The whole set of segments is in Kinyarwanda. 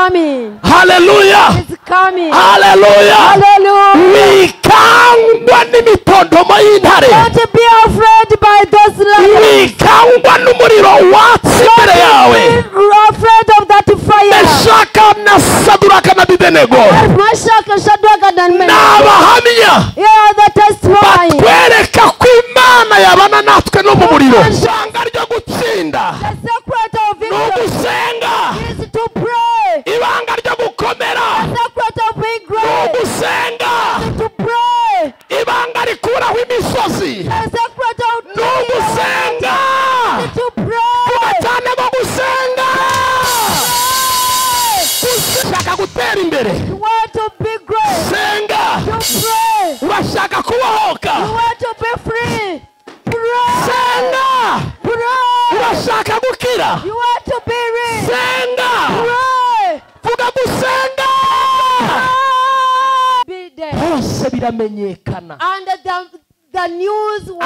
coming. haleluya It's coming. haleluya Hallelujah. wikangwa n'imitondomo y'intare Don't be afraid by those lions. wikangwa n'umuriro watsi imbere yawe Be afraid of that fire. meshaka na saduraka na bidenego Meshach, Shadrach, and ni Abednego. abahamya Here are the testimony. batwereka ko imana yabana natwe no mu muriro Yes. isanga ryo gutsinda The secret of ni victory ugusenga is to pray. ibanga ryo gukomera The secret of being ni great ugusenga is to pray. ibanga rikuraho imisozi The secret of ni ugusenga is to pray. cyane bo gusenga ushaka gutera imbere You want to be great. senga To pray. urashaka kubohoka You want to be free. Pray. senga Pray. urashaka gukira You want to be rich. senga Pray. vuga gusenga Be there. hose biramenyekana And the, the news was known.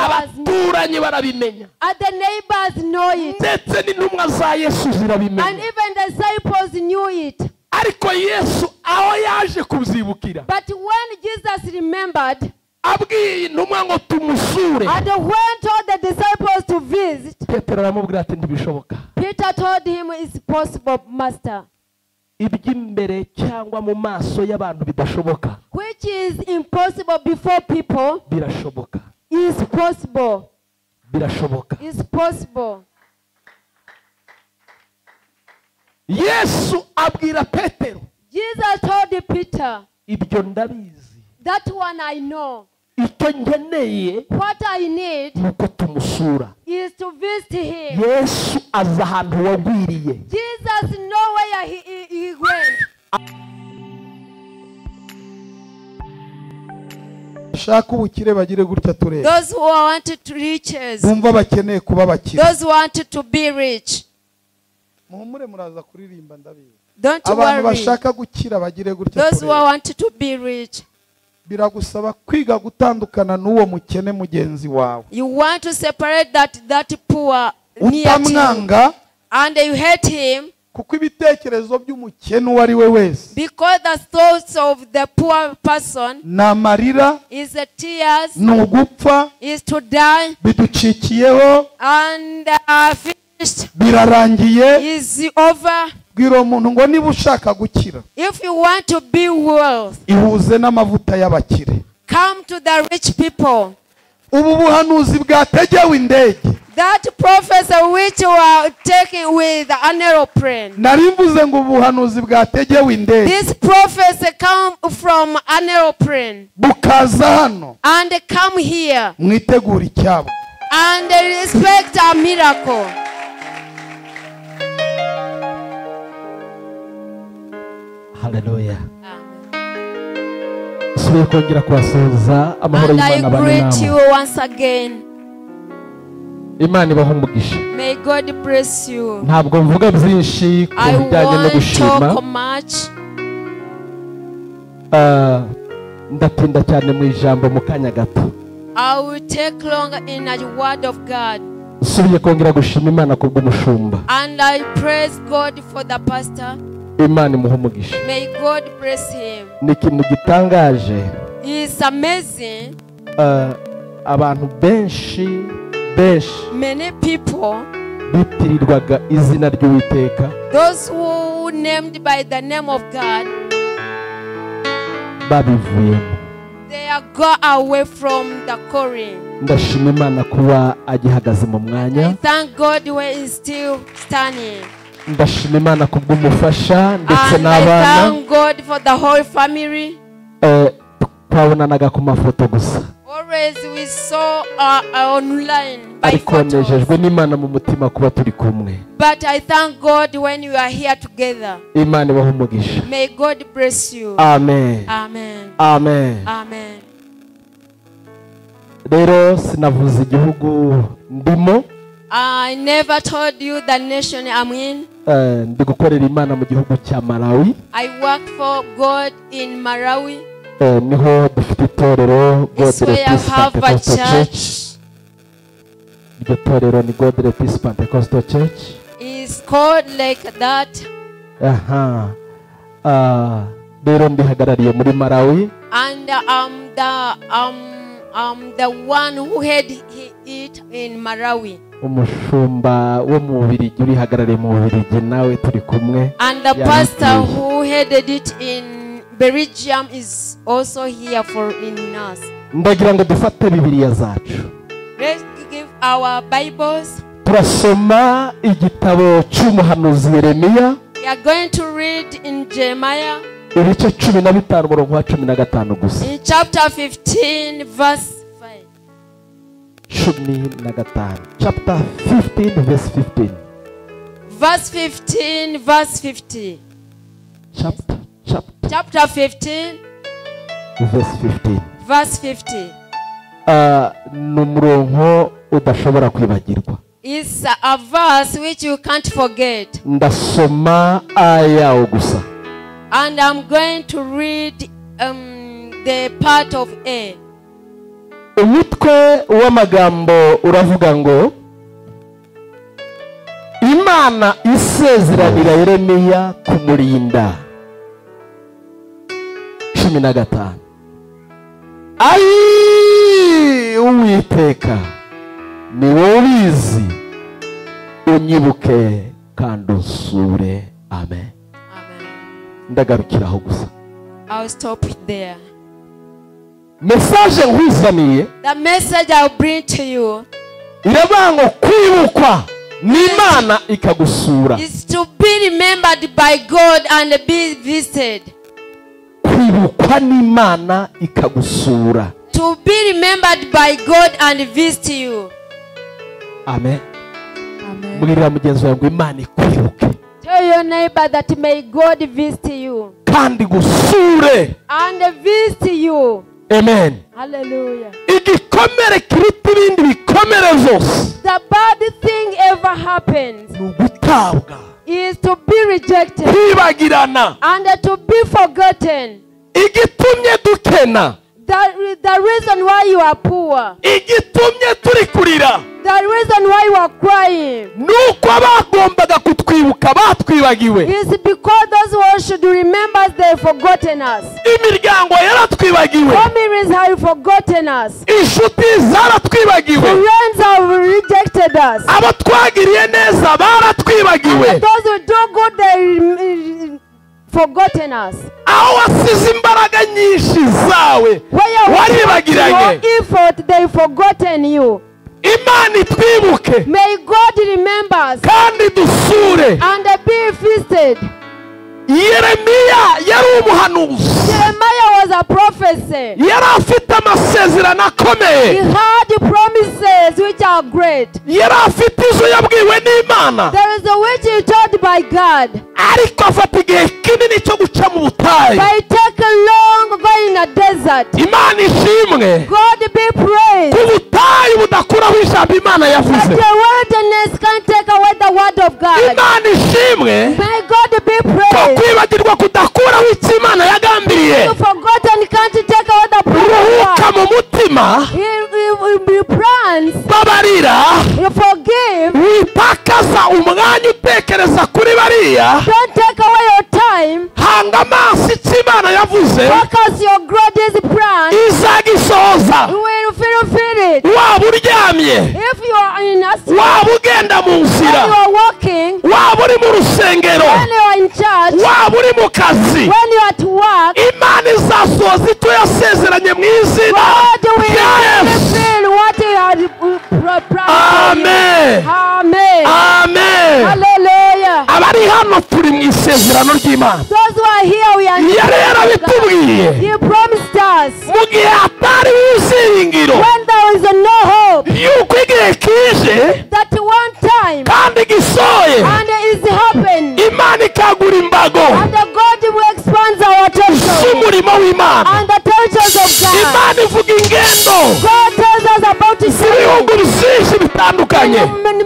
abaturanyi barabimenya And the neighbors know it. ndetse n'intumwa za yesu And zirabimenya even the disciples knew it. ariko yesu aho yaje kubyibukira But when Jesus remembered abwiye intumwa ngo tumusure and when told the disciples to visit, petero aramubwira ati ntibishoboka Peter told him it's possible, Master, iby'imbere cyangwa mu maso y'abantu bidashoboka which is impossible before people birashoboka is possible. birashoboka Is possible. yesu abwira petero Jesus told Peter, ibyo ndabizi That one I know. icyo ngeneye What I need ni uko tumusura is to visit him. yesu aza ahantu wagwiriye Jesus know where he, he, he went. bashaka ubukire bagire gutya tureba Those who wanted to riches, bumva bakeneye kuba bakire those who wanted to be rich, muhumure muraza kuririmba ndabizi don't worry. abantu bashaka gukira bagire gutya Those who tureba wanted to be rich, biragusaba kwiga gutandukana n'uwo mukene mugenzi wawe you want to separate that that poor near to you, utamwanga and you hate him kuko ibitekerezo by'umukene uwo ari we wese because the thoughts of the poor person ni amarira is the tears, ni ugupfa is to die, biducikiyeho and uh, finished birarangiye is over. bwira uwo muntu ngo niba ushaka gukira If you want to be wealth, ihuze n'amavuta y'abakire come to the rich people. ubu buhanuzi bwategewe indege That professor which you are taking with an aeroplane. nari mvuze ngo ubuhanuzi bwategewe indege This prophecy come from an aeroplane bukaza hano and come here mwitegura icyabo and expect a miracle. haleluya Amen. dusubiye kongera kubasuhuza amahoro And y'imana I abane greet you namwe once again. imana ibaha umugisha May God bless you. ntabwo mvuga byinshi ku I bijyanye no won't gushima talk much. Ah, ndatinda cyane mu ijambo mu kanya gato I will take long in the word of God. dusubiye kongera gushima imana ku bw'umushumba And I praise God for the pastor. imana imuha umugisha May God bless him. ni ikintu gitangaje It's amazing. Ah, abantu benshi benshi Many people, bitirirwaga izina ry'uwiteka those who named by the name of God, babivuyemo they are go away from the calling. ndashima imana kuba agihagaze mu mwanya I thank God where he's still standing. ndashima imana ku bw'umufasha ndetse And I n'abana thank God for the whole family. Eh, twabonanaga ku mafoto gusa Always we saw uh, uh, online by ariko nejejwe photos. n'imana mu mutima kuba turi kumwe But I thank God when we are here together. imana ibaha umugisha May God bless you. amen Amen. amen Amen. rero sinavuze igihugu ndimo I never told you the nation I'm in. Eh, ndi gukorera imana mu gihugu cya malawi I work for God in Marawi. Eh, niho dufite itorero It's godere where I peace have a pentecostal church church. iryo torero ni godere peace pentecostal church It's called like that. aha Ah, rero ndihagarariye muri malawi And uh, um, the, um, um, the one who had he- it in Marawi. umushumba wo mu bubirigi urihagarariye mu bubirigi nawe turi kumwe And the Yeah, pastor yes. who headed it in Belgium is also here for in us. ndagira ngo dufate bibiliya zacu Let's give our Bibles. turasoma igitabo cy'umuhanuzi yeremiya We are going to read in Jeremiah ibice cumi na bitanu umurongo wa cumi na gatanu gusa in chapter 15, verse 5. cumi na gatanu chapter 15 verse 15 Verse 15, verse 50. chapter chapter Chapter 15, verse 15 verse 50. Ah, ni umurongo udashobora kwibagirwa It's a verse which you can't forget. ndasoma ayawo gusa And I'm going to read um, the part of A. umutwe w'amagambo uravuga ngo imana isezeranira yeremiya kumurinda cumi na gatanu ayi uwiteka ni wowe ubizi unyibuke kandi unsure amen Amen. ndagarukiraho gusa I'll stop there. mesaje nkuzaniye The message I'll bring to you irabanga kwibukwa n'imana ikagusura is to be remembered by God and be visited. kwibukwa n'imana ikagusura To be remembered by God and visit you. amen Amen. mbwirira mugenzi wawe ngo imana ikwibuke Tell your neighbor that may God visit you kandi igusure and visit you. amen Hallelujah. igikomere kiruta ibindi bikomere zose The bad thing ever happens ni ugutabwa is to be rejected kwibagirana and to be forgotten. igitumye dukena The, the reason why you are poor, igitumye turi kurira the reason why you are crying, ni uko bagombaga kutwibuka batwibagiwe It's because those who should remember us, they've forgotten us. imiryango yaratwibagiwe Families have forgotten us. inshuti zaratwibagiwe Friends have rejected us. abo twagiriye neza baratwibagiwe And those who do good, they forgotten us. aho wasize imbaraga nyinshi zawe Where you put waribagiranye your effort, they've forgotten you. imana itwibuke May God remember us kandi dusure and be feasted. yeremiya yari umuhanuzi Jeremiah was a prophecy. yari afite amasezerano He akomeye had promises which are great. yari afite izo yabwiwe n'imana There is a which he told by God. ariko afata igihe kinini cyo guca mu butayu By taking long going in a desert. imana ishimwe God be praised. ku butayu budakuraho ijambo imana That yavuze the wilderness can't take away the word of God. imana ishimwe May God be ko praised. kwibagirwa kudakuraho icyo imana yagambiriye You forgotten can't take away the ruhuka promise. mu mutima He, he, he plans. babarira You forgive. witakaza umwanya utekereza kuri bariya Don't take away your time. hanga amaso icyo imana yavuze Focus your greatest plan. izagisohoza You will fulfill it. waba uryamye If you are in a when waba ugenda mu you nzira are walking, waba uri mu rusengero when you are in church, waba uri mu kazi when you are at work, imana izasohoza icyo yasezeranye mu izina God will rya yesu fulfill what you are promised. amen Amen. amen Hallelujah. abari hano turi mu isezerano ry'imana Those who are here, we are yari yarabitubwiye He promised us mu gihe hatari wiziringiro when there is no hope yuko igihe kije that one time kandi gisoye and it's happened imana ikagura imbago and the God will expand our territory z'umurimo w'imana and the territories of God. imana ivuga ingendo God tells us about His in z'ibihugu byinshi bitandukanye many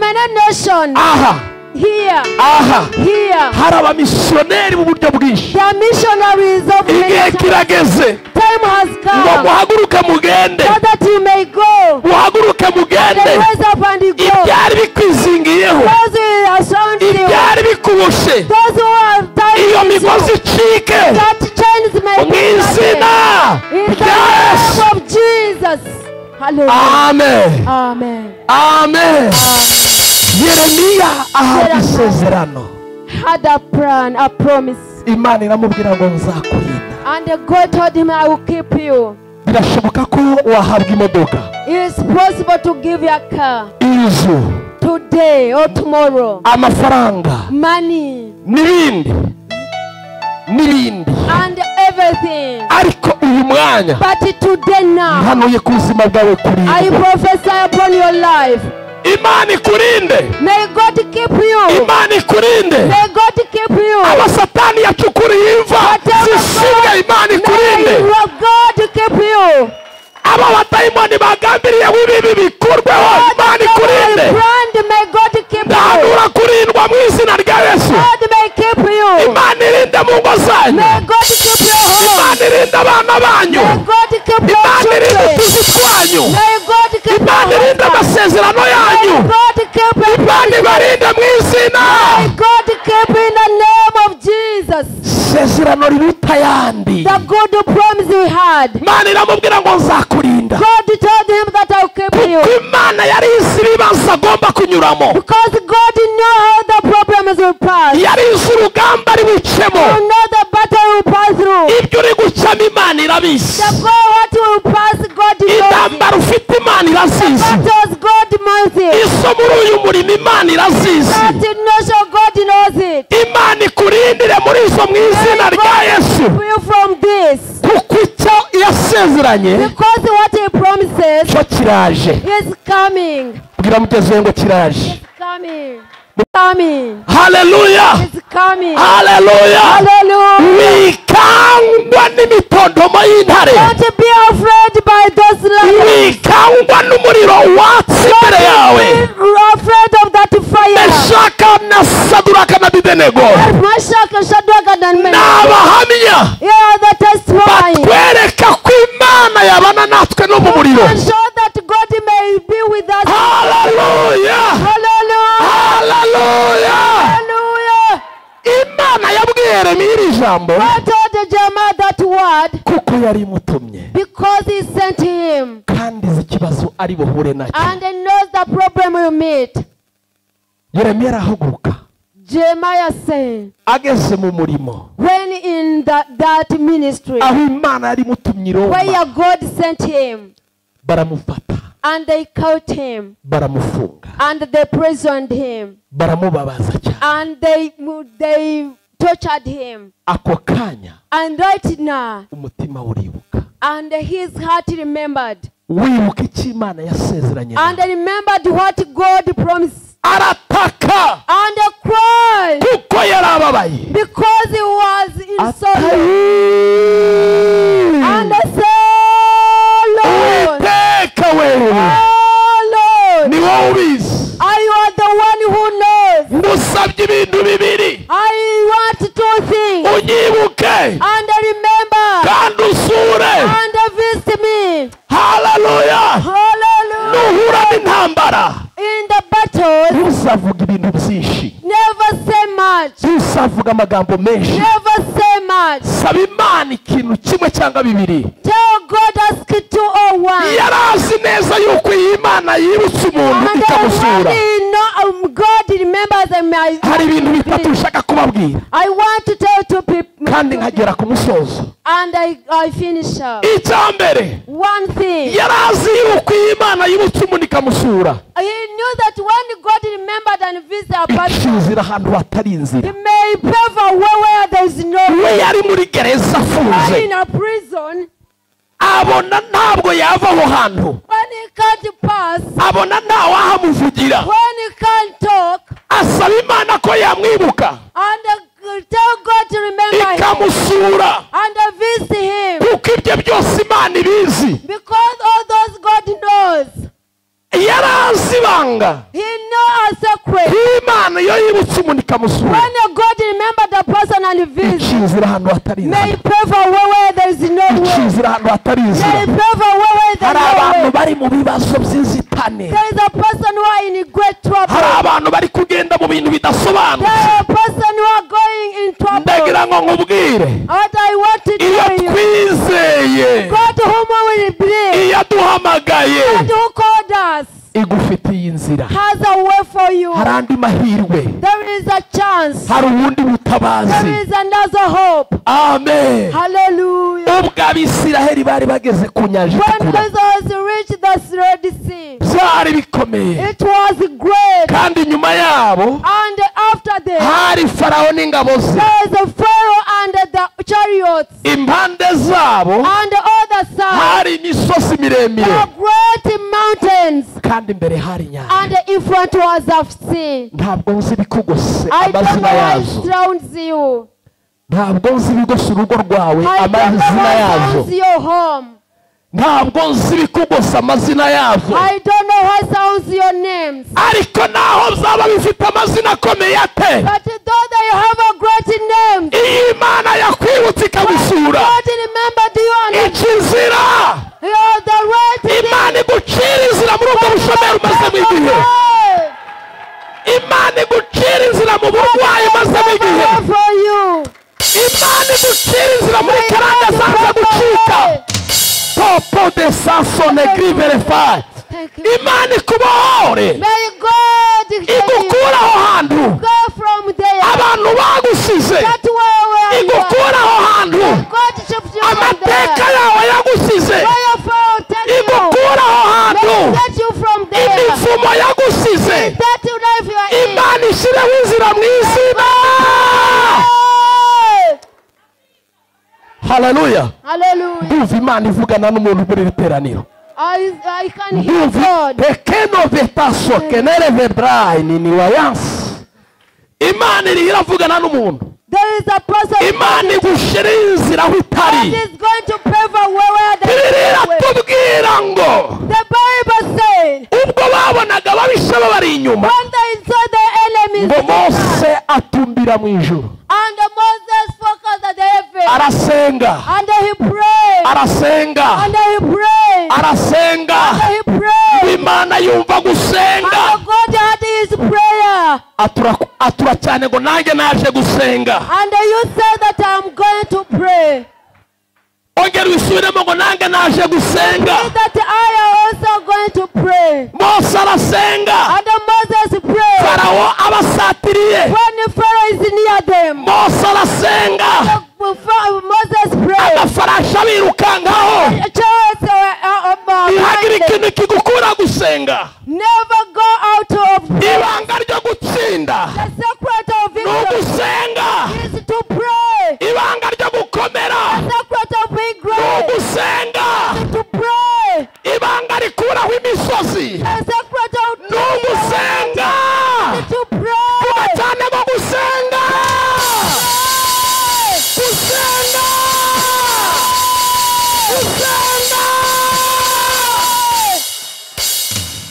nations aha here, aha here. hari abamisiyoneri mu buryo bwinshi The missionaries of igihe many times. kirageze time has ngo come muhaguruke mugende so that you may go. muhaguruke Then mugende rise up and you go. ibyari bikwizingiyeho Those who are surrounding you. ibyari bikubushe Those who are tired iyo of you, bazicike That chains may mu be izina broken. In the rya yesu name of Jesus. Hallelujah. amen Amen. amen yeremiya ahabwa Yeremiya. isezerano Had a plan, a promise. imana iramubwira ngo nzakurinda And God told him, I will keep you. birashoboka ko wahabwa imodoka It's possible to give you a car inzu today or tomorrow. amafaranga Money n'ibindi n'ibindi and everything. ariko uyu mwanya But today now, hanuye ko ubuzima bwawe I kurinda prophesy upon your life. imana ikurinde May God keep you. imana ikurinde May God keep you. abasatani yacukuriye imva zisibwa imana ikurinde May your God keep you. aba batayimoni bagambiriye w'ibibi bikurweho imana ikurinde Brand, may God keep you. ndahanura kurindwa mu izina rya yesu God may keep you. imana irinde mu ngo zanyu May God keep your home. imana irinde abana banyu May God keep your imana irinde children. utuzi twanyu May God keep your imana irinde husband. amasezerano yanyu May God keep your imana ibarinde mu izina May God keep in the name of Jesus. isezerano riruta ayandi The good promise we had. imana iramubwira ngo nzakurinda God told him that I'll keep kuko you. imana yari izi ibibazo agomba kunyuramo Because God knew how the problems will pass. yari izi urugamba ari bucemo You know the battle will pass through. ibyo uri gucamo imana irabizi The goal what will pass, God knows. intambara ufite imana irazizi Battles, God knows it. iso muri uyu murimo imana irazizi That notion, God knows it. imana ikurindire muri izo mu izina May rya God yesu keep you from this. kuko icyo yasezeranye Because what he promises cyo kiraje is coming. bwira mugezi we ngo kiraje It's coming. Coming. haleluya It's coming. haleluya Hallelujah. wikangwa n'imitondomo y'intare Don't be afraid by those lions. wikangwa n'umuriro watse imbere yawe Be afraid of that fire. meshaka na saduraka na bidenego Meshach, Shadrach, and ni Abednego. abahamya You are the testimony. batwereka ko imana yabana natwe no mu muriro And show that God may be with us. haleluya Hallelujah. haleluya Hallelujah. imana yabwiye yeremiya iri jambo God told Jeremiah that word kuko yari imutumye because he sent him kandi izi kibazo ari buhure nacyo and he knows the problem you meet. yeremiya arahaguruka Jeremiah said, ageze mu murimo when in that, that ministry aho imana yari imutumye i roma where God sent him baramufata and they caught him baramufunga and they prisoned him baramubabaza cyane and they, they tortured him. ako kanya And right now, umutima uribuka and his heart remembered. wibuka icyo imana yasezeranye and nawe. remembered what God promised arataka and cried kuko yarababaye because he was in sorrow and ataye said, Lord, uwiteka wenyine oh Lord, ni wowe ubizi I was the one who knows. ngusabye ibintu bibiri I want two things unyibuke and remember kandi usure and visit me. haleluya Hallelujah. nuhura n'intambara In the battle, ntuzavuga ibintu byinshi never say much. ntuzavuga amagambo menshi Never say much. saba imana ikintu kimwe cyangwa bibiri Tell God ask two or one. yari azi neza yuko iyi mana yibutse umuntu And ikamusura already know, um, God remembers them. I, hari ibintu bitatu nshaka kubabwira I want to tell two people, kandi nkagera ku musozo and I, I finish up. icya mbere One thing, yari azi yuko iyi mana yibutse umuntu ikamusura he knew that when God remembered and visited a person, ikizira ahantu hatari inzira He may pave a way where there is no we way. yari muri gereza afunze When in a prison, abona ntabwo yava aho hantu when he can't pass, when abona ntawahamuvugira he can't talk, asaba imana ko yamwibuka and uh, tell God to remember him ikamusura and uh, visit him kuko ibyo byose imana ibizi because all those God knows. yari azi ibanga He knows a secret. nk'imana iyo yibutse umuntu ikamusura When a God remember the person and visit, ikizi iri ahantu hatari may inzira he pray for where, where there is no way. ikizi iri ahantu hatari May he inzira pray for where, where there hari is no abantu way. bari mu bibazo by'inzitane There is a person who are in great hari trouble. abantu bari kugenda mu bintu There bidasobanutse are a person who are going in trouble. ndagira ngo nkubwire What I want to iyo tell you, twizeye God whom we believe, iyo duhamagaye God who called us, igufitiye inzira has a way for you. hari andi mahirwe There is a chance. hari ubundi butabazi There is another hope. amen Hallelujah. ubwo abisiraheli bari bageze ku nyanja When itukura Jesus reached the Red Sea, byari bikomeye it was great. kandi inyuma yabo And after this, hari farawo n'ingabo ze there is a Pharaoh and the chariots impande zabo and all the sun. hari imisozi There miremire are great mountains. kandi imbere hari inyanja And in front was of sea. ntabwo nzi ibikugose I don't know amazina why yazo it drowns you. ntabwo nzi ibigose urugo rwawe I don't know amazina why yazo sounds your home. ntabwo nzi ibikugose amazina yazo I don't know why sounds your names. ariko naho byaba bifite amazina akomeye ate But though they have a great name, iyo imana yakwibutse ikagusura God remembered you and ikizira you are the right name. imana igucira inzira muri ubwo bushomeri umazemo igihe imana igucira inzira mu burwayi umazemo igihe Pray for you. imana igucira inzira muri May karande God zanze provide. gucika popo de sansone griverefaye Thank you. imana ikubohore May God take you. igukura aho hantu go from there. abantu bagusize That way where you are. igukura aho hantu God shift you from amateka there. yawe yagusize Where your Pharaoh take you. igukura aho hantu May he set you from there. imivumo yagusize That life you are in. imana ishyireho inzira mu izina haleluya Hallelujah. ndumva imana ivugana n'umuntu muri iri teraniro I, I can hear ndumva God. tekeno vetaso kenere vebrayini ni wayansi imana iriho iravugana n'umuntu There is a person imana igushyiriho inzira aho utari that is going to pray for where, where there bibiri is no way. iratubwira ngo The Bible says, ubwo babonaga ababisha babari inyuma when they saw the enemies ngo around, mose atumbira mu ijuru and Moses focused at the heaven, arasenga and he prayed, arasenga and he prayed, arasenga and he prayed, imana yumva gusenga and God heard his prayer, atura atura cyane ngo nanjye naje gusenga and you said that I'm going to pray, ongera wisubiremo ngo nanjye naje gusenga Say that I am also going to pray, mose arasenga and Moses prayed, farawo abasatiriye when Pharaoh is near them, mose arasenga Moses prayed, agafarashi abirukankaho Charles, uh, uh, uh, ntihagire blinded. ikintu kigukura gusenga never go out of prayer. ibanga ryo gutsinda The secret of ni victory ugusenga is to pray. ibanga ryo gukomera The secret of being ni great ugusenga is to pray. ibanga rikuraho imisozi The secret of ni ugusenga prayer is to vuba pray. cyane mu gusenga gusenga gusenga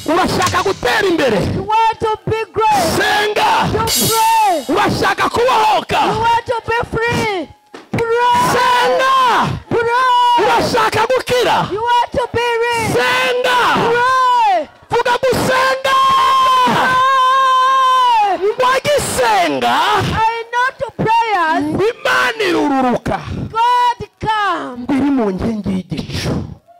urashaka gutera imbere You want to be great. senga To pray. urashaka kubohoka You want to be free. Pray. senga Pray. urashaka gukira You want to be rich. senga Pray. vuga gusenga Pray. wagisenga I know to prayers. imana irururuka God come iri mu nkingi y'igicu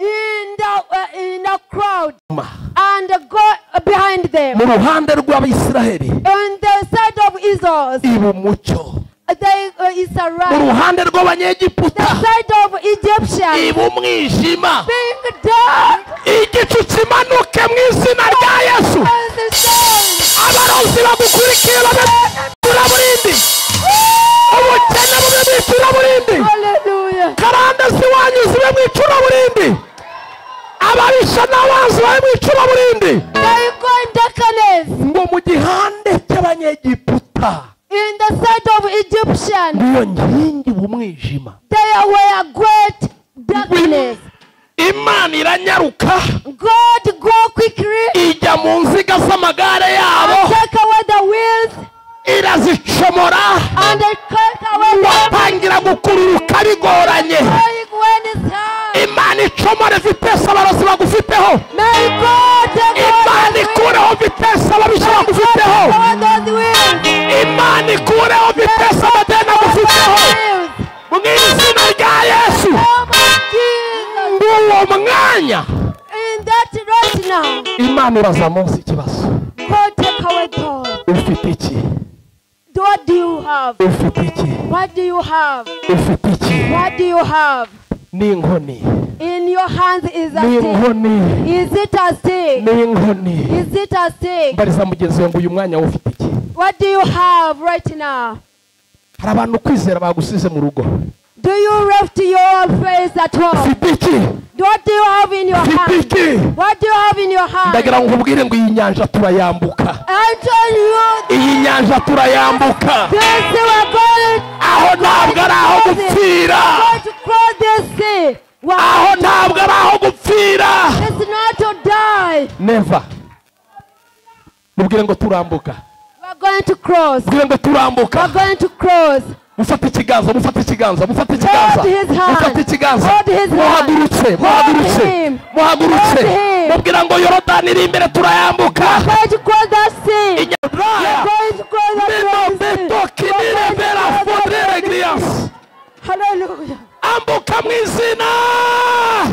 in the uh, in the crowd Ma, and go behind them. mu ruhande rw'abayisiraheli On the side of Israel, ibumoso they uh, is a mu right. ruhande rw'abanyegiputa The side of Egyptians ibumwijima being dark igicu kimanuke mu izina rya yesu as the sun. abarozi bagukurikiye babebura burindi ubukene bube mu icuraburindi Hallelujah. karande ziwanyu zibe mu icuraburindi ababisha n'abanzi babe mu icuraburindi They go in darkness ngo mu gihande cy'abanyegiputa in the side of Egyptians. niyo nkingi mu mwijima They were great darkness. Im- imana iranyaruka God go quickly ijya mu nziga z'amagare and yabo take away the wheels irazicomora and take away the batangira gukururuka bigoranye going when it's hard. imana icomore vitesi abarozi bagufiteho May God take away imana the ikureho vitesi ababisha bagufiteho wheels. Take away those wheels. imana ikureho vitesi amadeni agufiteho Wheels. mu izina rya yesu Oh my Jesus. uwo mwanya In that right now, imana ibaza munsi ikibazo God take away those. ufite iki What do you have? ufite iki What do you have? ufite iki What do you have? n'inkoni In your hands is a stick. n'inkoni Is it a stick? n'inkoni Is it a stick? mbariza mugenzi wanjye uyu mwanya wowe ufite iki What do you have right now? hari abantu kwizera bagusize mu rugo Do you left your face at home? ufite iki What do you have in your ufite hand? iki What do you have in your hand? ndagira ngo nkubwire ngo iyi nyanja turayambuka I tell you, iyi nyanja turayambuka this we are going, aho ntabwo ari aho gupfira going to cross this sea. aho Wow. ntabwo ari aho gupfira It's not to die. neva mubwire ngo turambuka We are going to cross. mubwire ngo turambuka We are going to cross. mufate ikiganza mufate ikiganza mufate ikiganza Hold his hand. mufate ikiganza Hold his hand. muhagurutse muhagurutse him. muhagurutse Hold him. mubwira ngo yorodani iri imbere turayambuka We are going to cross that sea. We inyarwaya are going to cross that meno sea. beto kinire vera fodrere grias Hallelujah. ambuka mu izina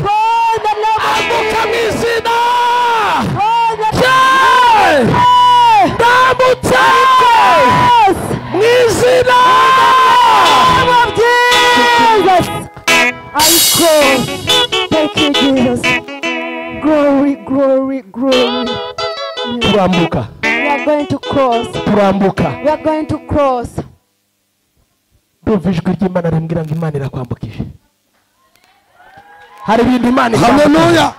Oh, the ambuka mu Lord. izina Oh, the Je! ndambutse Yes. mu izina name of Jesus. I go. Thank you, Jesus. Glory, glory, glory. turambuka We are going to cross. turambuka We are going to cross. ndumva ijwi ry'imana rimbwira ngo imana irakwambukije hari ibintu imana ikwambukije haleluya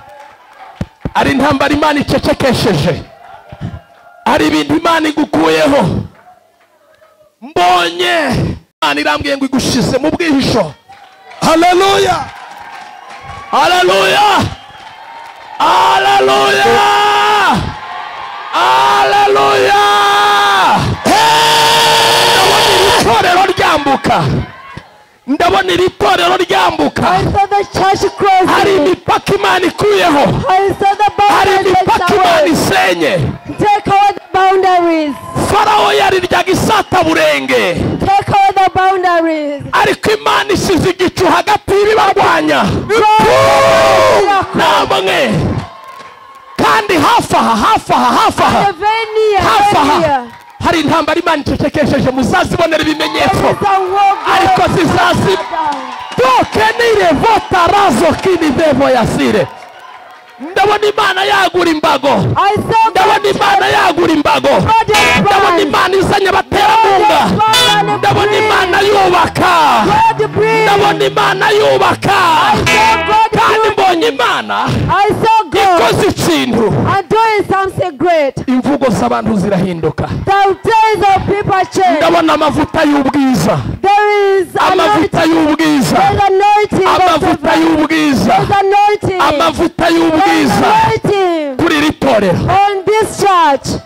hari intambara imana icecekesheje hari ibintu imana igukuyeho mbonye imana irambwiye ngo igushize mu bwihisho haleluya haleluya haleluya haleluya ndabona iri torero ryambuka ndabona iri torero ryambuka I saw the church hari crossing. imipaka imana ikuyeho I saw the hari boundaries. imipaka imana away. isenye Take away the boundaries. farawo yariryaga isataburenge Take away the boundaries. ariko imana isize igicu hagati y'ibibarwanya namwe kandi hafi aha hafi aha hafi aha The venue. hafi aha venue. hari intambara imana icecekesheje muzazibonera ibimenyetso There is a war ariko going zizazima on. tukenire votarazo kinidevo yasire ndabona imana yagura imbago I saw ndabona imana yagura imbago ndabona imana izanye abaterankunga ndabona imana yubaka God breathe. ndabona imana yubaka kandi mbonye imana I saw God ikoze ikintu and doing something great. imvugo z'abantu zirahinduka The days of people change. ndabona amavuta y'ubwiza There is anointing. amavuta y'ubwiza There's anointing. amavuta There's y'ubwiza anointing. amavuta There's y'ubwiza anointing kuri iri torero on this church.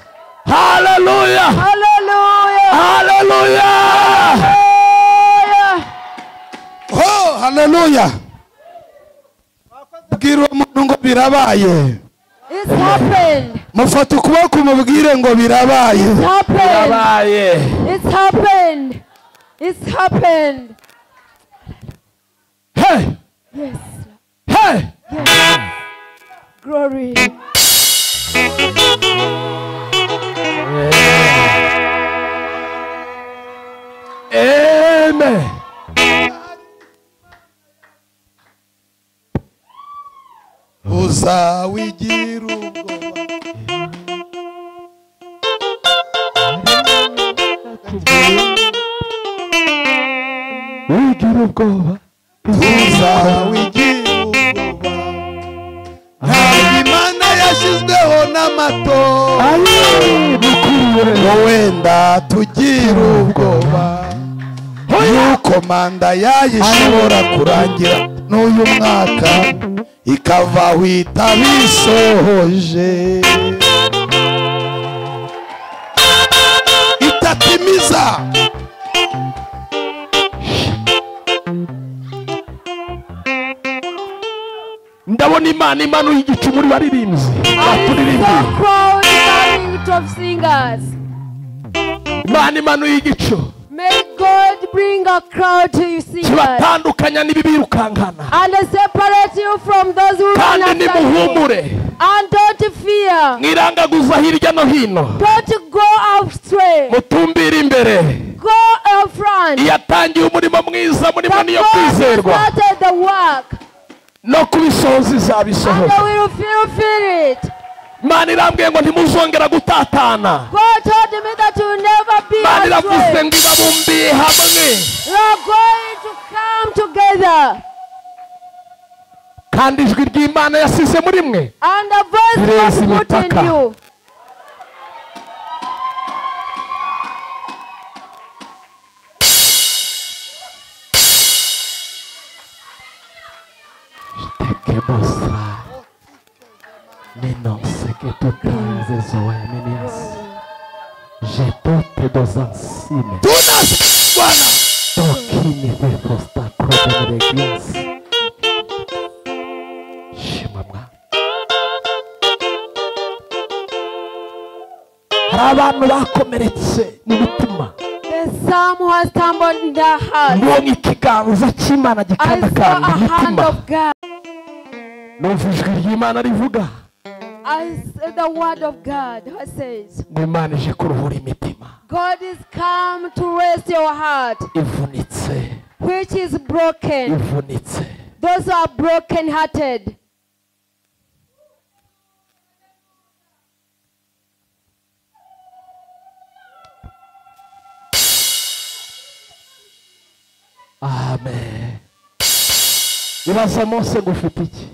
haleluya Hallelujah. haleluya Hallelujah. ho haleluya bwira uwo muntu ngo birabaye It's happened. mufata ukuboko mubwire ngo birabaye It's happened. birabaye It's happened. It's happened. he Yes. he Yes. Glory. amen uzawigira ubwoba wigira ubwoba uzawigira ubwoba ntabwo imana yashyizweho n'amatora ari bukuriwe ngo wenda tugira ubwoba yuko manda yayo ishobora kurangira n'uyu mwaka ikava aho itaba isohoje itatimiza ndabona imana imanuye igicu muri baririmbyi baturirimbiye crowd out of singers. imana imanuye igicu May God bring a crowd to you singers kibatandukanya n'ibibirukankana and separate you from those who run kandi after you. nimuhumure And don't fear. mwirangaguza hirya no hino Don't go astray. mutumbire imbere Go in front. iyo atangiye umurimo mwiza murimo The niyo God kwizerwa has started the work no kubisohoza and izabisohoza they will fulfill it. imana irambwiye ngo ntimuzongera gutatana God told me that you will never be imana iravuze astray. ngo ibabumbiye hamwe You are going to come together. kandi ijwi ry'imana yasize muri mwe And the voice Praise God put in Mitaka. you. Tekebosa. Neno seketutanze zoemenias. Jetote dozansine. tunasi bwana Tokini vefosta kodemeregias. Shima mwa. Hari abantu bakomeretse n'umutima The psalm has stumbled in their heart. mbonye ikiganza cy'imana I saw gikandakanda a hand imitima of God. numva ijwi ry'imana rivuga I saw the word of God that says, ngo imana ije kuruhura imitima God is come to rest your heart, ivunitse which is broken. ivunitse Those who are broken hearted. amen ibaza mose ngo ufite iki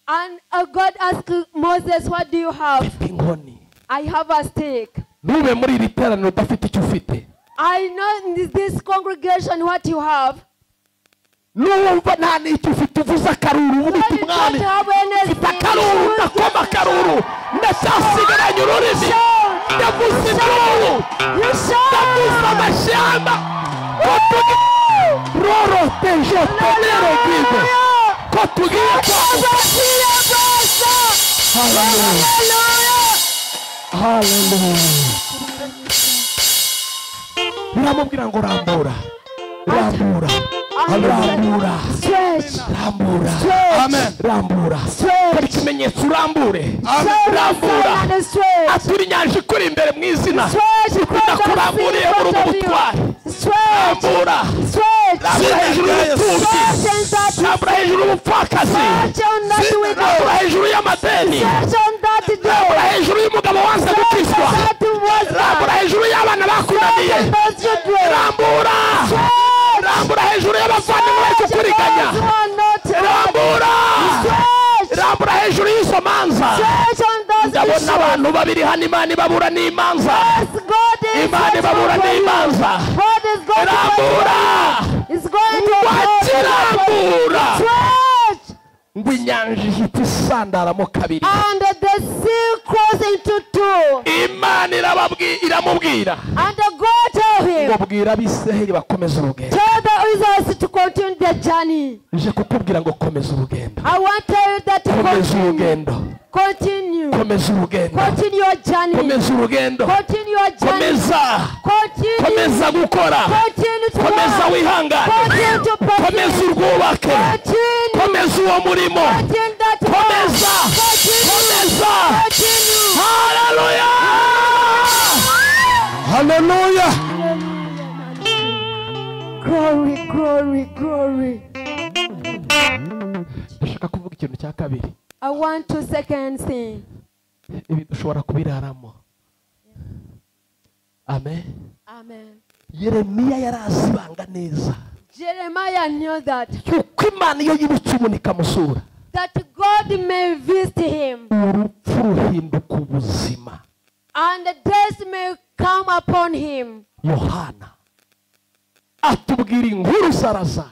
And uh, God asked Moses, What do you have? ufite inkoni I have a stick. ntube muri iri teraniro udafite icyo ufite I know in this congregation what you have. n'uwumva nta n'icyo ufite uvuze akaruru uba When ubita you umwami don't have anything, mfite akaruru you will ndakoma just akaruru ndacyasigaranye ururimi shout. ndavuze induru ndavuze amashyamba ko tugiye roroteje tonere gwize ko tugiye kwambuka haleluya haleluya biramubwira ngo rambura rambura rambura Stretch. rambura amen rambura kora ikimenyetso urambure rambura And stretch. aturi inyanja ikuri imbere mu izina Stretch. ndakuramburiye muri ubu butware Stretch. rambura Stretch. rambura hejuru y'ubutubyi Stretch. rambura hejuru y'ubupfakazi Stretch on that rambura widow. hejuru y'amadeni Stretch on that rambura door. hejuru y'umugabo wanze Stretch gukizwa on that rambura woman. hejuru y'abana Stretch bakunaniye on those children. rambura rambura hejuru y'abavandimwe bari kukuriganya Those who are not rambura Stretch. rambura hejuru y'izo manza Stretch on those ndabona issues. abantu babiri hano imana ibabura n'imanza God is imana ibabura watching for you. n'imanza God is going to fight rambura you. It's going to fight you. wakirambura Stretch. ngo inyanja ihita isandaramo kabiri And the sea crossed into two. imana irababwi- iramubwira And God told ngo him, bwira abisiraheli bakomeze urugendo tell the Israelites to continue their journey. nje kukubwira ngo komeza urugendo I want to tell you that komeza continue. urugendo Continue. komeza urugendo Continue your journey. komeza urugendo Continue your journey. komeza Continue. komeza gukora Continue to komeza work. wihangane Continue to komeza practice. urwubake Continue. komeza uwo murimo Continue that komeza work. komeza Continue. haleluya haleluya Continue. Glory, glory, glory. ndashaka kuvuga ikintu cya kabiri I want to second thing. ibi dushobora kubiraramo amen Amen. yeremiya yari azi ibanga neza Jeremiah knew that yuko imana iyo yibutse umuntu ikamusura that God may visit him urupfu ruhinduka ubuzima and death may come upon him. yohana atubwira inkuru zarazaro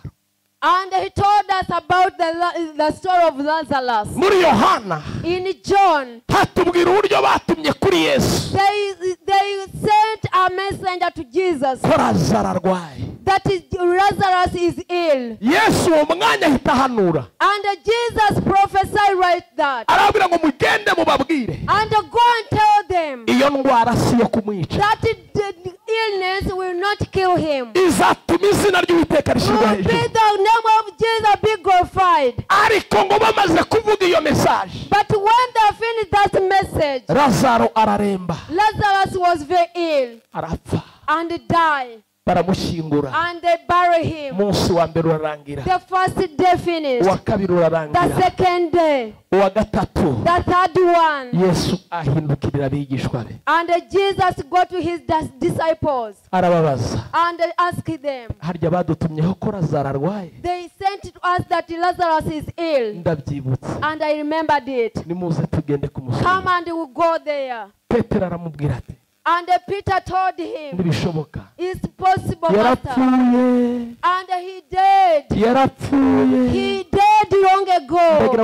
And he told us about the, la- the story of Lazarus. muri yohana In John, hatubwira uburyo batumye kuri yesu they, they sent a messenger to Jesus ko razaro arwaye that is, Lazarus is ill. yesu uwo mwanya ahita ahanura And Jesus prophesied right that. arababwira ngo mugende mubabwire And go and tell them iyo ndwara si iyo kumwica that the illness will not kill him. izatuma izina ry'uwiteka rishyirwa Will be hejuru the name of Jesus be glorified. ariko ngo bamaze kuvuga iyo mesaje But when they finished that message, razaro araremba Lazarus was very ill arapfa and died, baramushyingura and they buried him. umunsi wa mbere urarangira The first day uwa finished, kabiri the urarangira second day, uwa gatatu the third one, yesu ahindukirira abigishwa be and Jesus go to his dis- disciples arababaza and asked them. harya badutumyeho ko razaro arwaye They sent to us that Lazarus is ill, ndabyibutse and I remembered it. nimuze tugende ku Come musozi and we go there. petero aramubwira ati And Peter told him, ntibishoboka It's possible, Master. yarapfuye And he did. yarapfuye He did long ndagira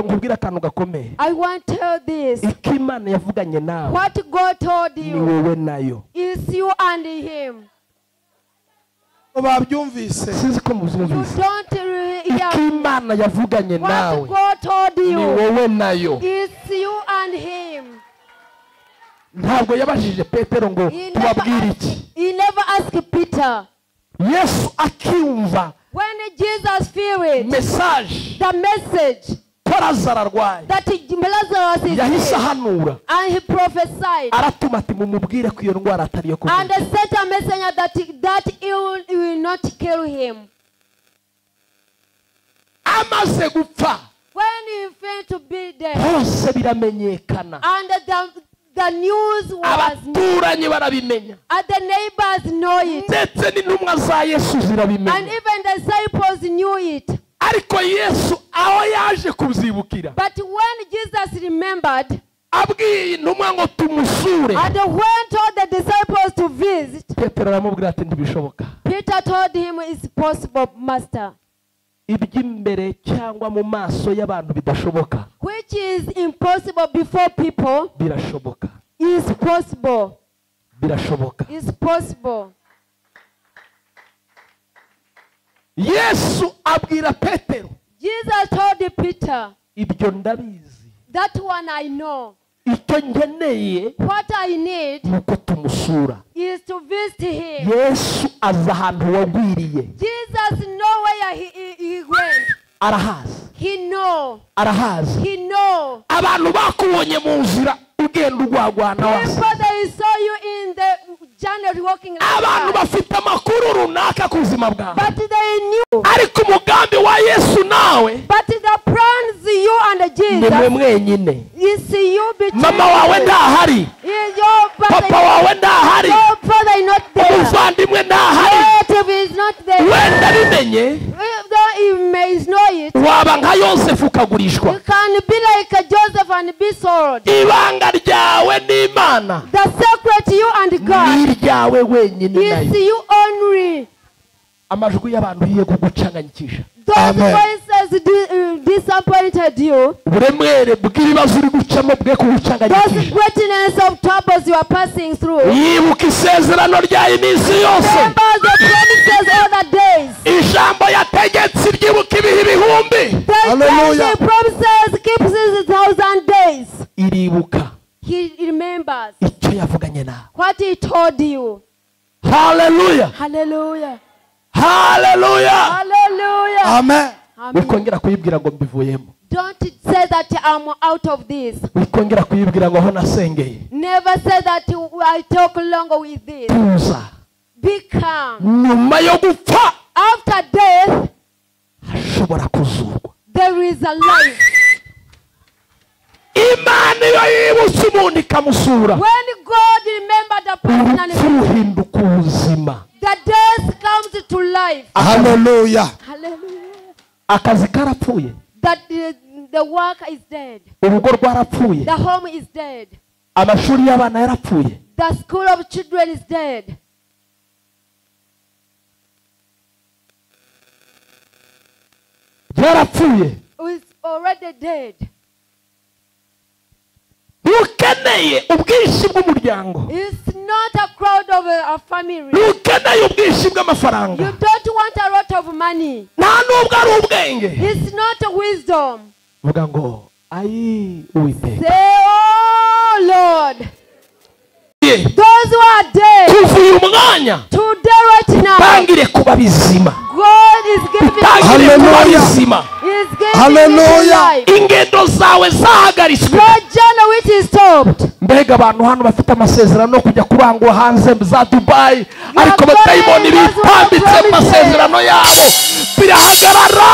ago. ngo ubwire akantu gakomeye I want to tell this. icyo imana yavuganye nawe What God told ni you wowe nayo is you and him. babyumvise sinzi ko You mubyumvise don't really icyo hear imana yavuganye nawe what God told ni you wowe nayo is you and him. ntabgo yabajije petero ngo He never, tubabwire iki asked, he never asked Peter. yesu akiyumva When Jesus feel it, mesaje the message ko razaro arwaye that he- Lazarus is yahise ill, ahanura and he prophesied. aratuma ati mumubwire ko iyo ndwara atari iyo and kuvuga sent a messenger that that ill will not kill him. amaze gupfa When he failed to be there, hose biramenyekana and the, the news was abaturanyi barabimenya and the neighbors know it, ndetse n'intumwa za yesu and zirabimenya even the disciples knew it. ariko yesu aho yaje kubyibukira But when Jesus remembered, abwiye intumwa ngo tumusure and when told the disciples to visit, petero aramubwira ati ntibishoboka Peter told him it's possible, Master, iby'imbere cyangwa mu maso y'abantu bidashoboka which is impossible before people birashoboka is possible, birashoboka is possible. yesu abwira petero Jesus told Peter. ibyo ndabizi That one I know. icyo ngeneye What I need ni uko tumusura is to visit him. yesu aza ahantu wagwiriye Jesus know where he, he, he went. arahazi He know. arahazi He know. abantu bakubonye mu nzira ugenda urwagwana wasi People they saw you in the journey walking like abantu that. bafite amakuru runaka ku buzima bwawe But they knew. ariko umugambi wa yesu nawe But the plans you and ni mwe Jesus mwenyine is you between mama wawe you. ntahari Is your papa father, wawe ntahari your father is not there. umuvandimwe ntahari Relative is not there. wenda bimenye Even though he may know it, waba nka yosefu you ukagurishwa can be like Joseph and be sold. ibanga ryawe n'imana The secret you and God ni iryawe wenyine is nayo you only. amajwi y'abantu yiye kugucanganyikisha Those Amen. voices di- uh, disappointed you. uburemere bw'ibibazo uri gucamo Those bwe kugucanganyikisha greatness of troubles you are passing through. yibuka isezerano rya iminsi yose Remember the promises all the days. ijambo yategetse ryibuka ibihe ibihumbi The Hallelujah. Hallelujah. promises keeps his thousand days. iribuka He remembers icyo yavuganye nawe what he told you. haleluya Hallelujah. haleluya Hallelujah. amen Amen. wikongera kuyibwira ngo mbivuyemo Don't say that I'm out of this. wikongera kuyibwira ngo aho nasengeye Never say that I talk longer with this. tuza Be calm. nyuma yo gupfa After death, hashobora kuzurwa there is a life. imana iyo yibutse umuntu ikamusura When God remembered the person and urupfu ruhinduka ubuzima the death comes to life. haleluya Hallelujah. akazi karapfuye That the, the work is dead. urugo rwarapfuye The home is dead. amashuri y'abana yarapfuye The school of children is dead. yarapfuye is already dead. ntukeneye ubwishyu bw'umuryango It's not a crowd of a, a family. ntukeneye ubwishyu bw'amafaranga You don't want a lot of money. nta n'ubwo ari ubwenge It's not wisdom. vuga ngo ayi uwiteka Say, oh Lord, Ye, those who are dead kuva uyu mwanya today, right now, tangire kuba bizima God is giving tangire kuba Hallelujah. bizima is giving you Hallelujah. life. ingendo zawe zahagaritswe Your journey which is stopped. mbega abantu hano bafite amasezerano yo kujya kurangwa hanze za dubayi ariko batayibona bitambitse amasezerano yabo birahagarara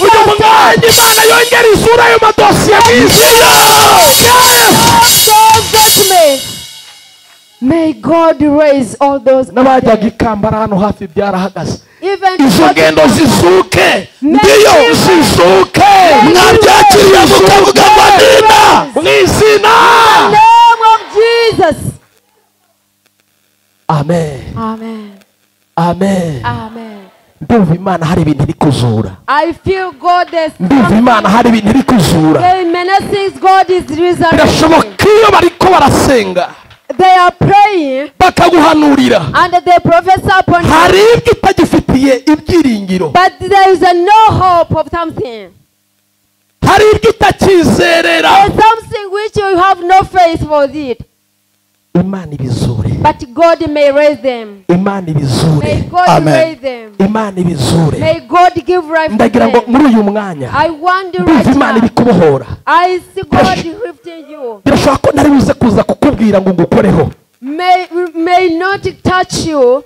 uyu mwanya imana yongera isura y'ayo madosiye mizima All those judgments. May God raise all those n'abajyaga ikambara hano hafi byarahagaze even izo ngendo zizuke ndiyo zizuke Mwabyakiriye mukavuga ngo amina. mwizina name of Jesus. amen Amen. amen Amen. ndumva imana hari ibintu iri kuzura I feel God is ndumva imana hari ibintu iri kuzura There are many things God is resurrecting. birashoboka iyo bariko barasenga They are praying bakaguhanurira and they prophesy upon hari you. ibyo utagifitiye ibyiringiro But there is a no hope of something. hari ibyo utakizerera There is something which you have no faith for it. imana ibizure But God may raise them. imana ibizure May God Amen. raise them. imana ibizure May God give life to ndagira ngo them. muri uyu mwanya I wonder ndumva imana right now. ibikubohora I see God lifting you. birashoboka ko ntari buze kuza kukubwira ngo ngukoreho May may not touch you.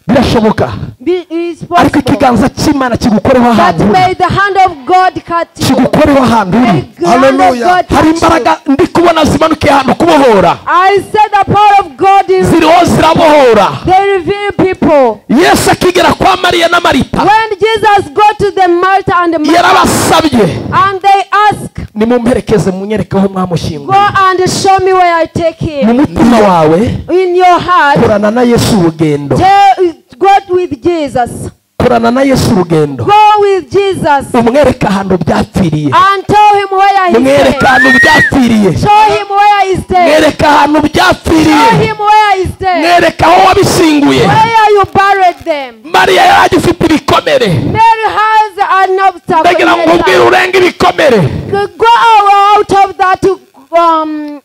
birashoboka Be, is ariko possible. ikiganza cy'imana kigukoreho But ahantu uri may the hand of God cut you. kigukoreho ahantu uri May the hand of Hallelujah. God hari touch you. imbaraga ndi kubona zimanukiye ahantu kubohora I said the power of God is ziriho zirabohora they reveal people. yesu akigera kwa mariya na marita When Jesus go to the Martha and the Mary, yarabasabye and they ask, nimumperekeze munyerekeho go mwamushyinguye and show me where I take mu him. mutima wawe In your heart, korana na yesu urugendo tell, go with Jesus. korana na yesu urugendo Go with Jesus umwereke ahantu byapfiriye and tell him where he umwereke stay. ahantu byapfiriye Show him where he stay. mwereke ahantu byapfiriye Show him where he stay. mwereke aho wabishinguye Where you buried them. mariya yari agifite ibikomere Mary has an obstacle. in ndagira ngo her ubwire life. urenga ibikomere Go out of that um,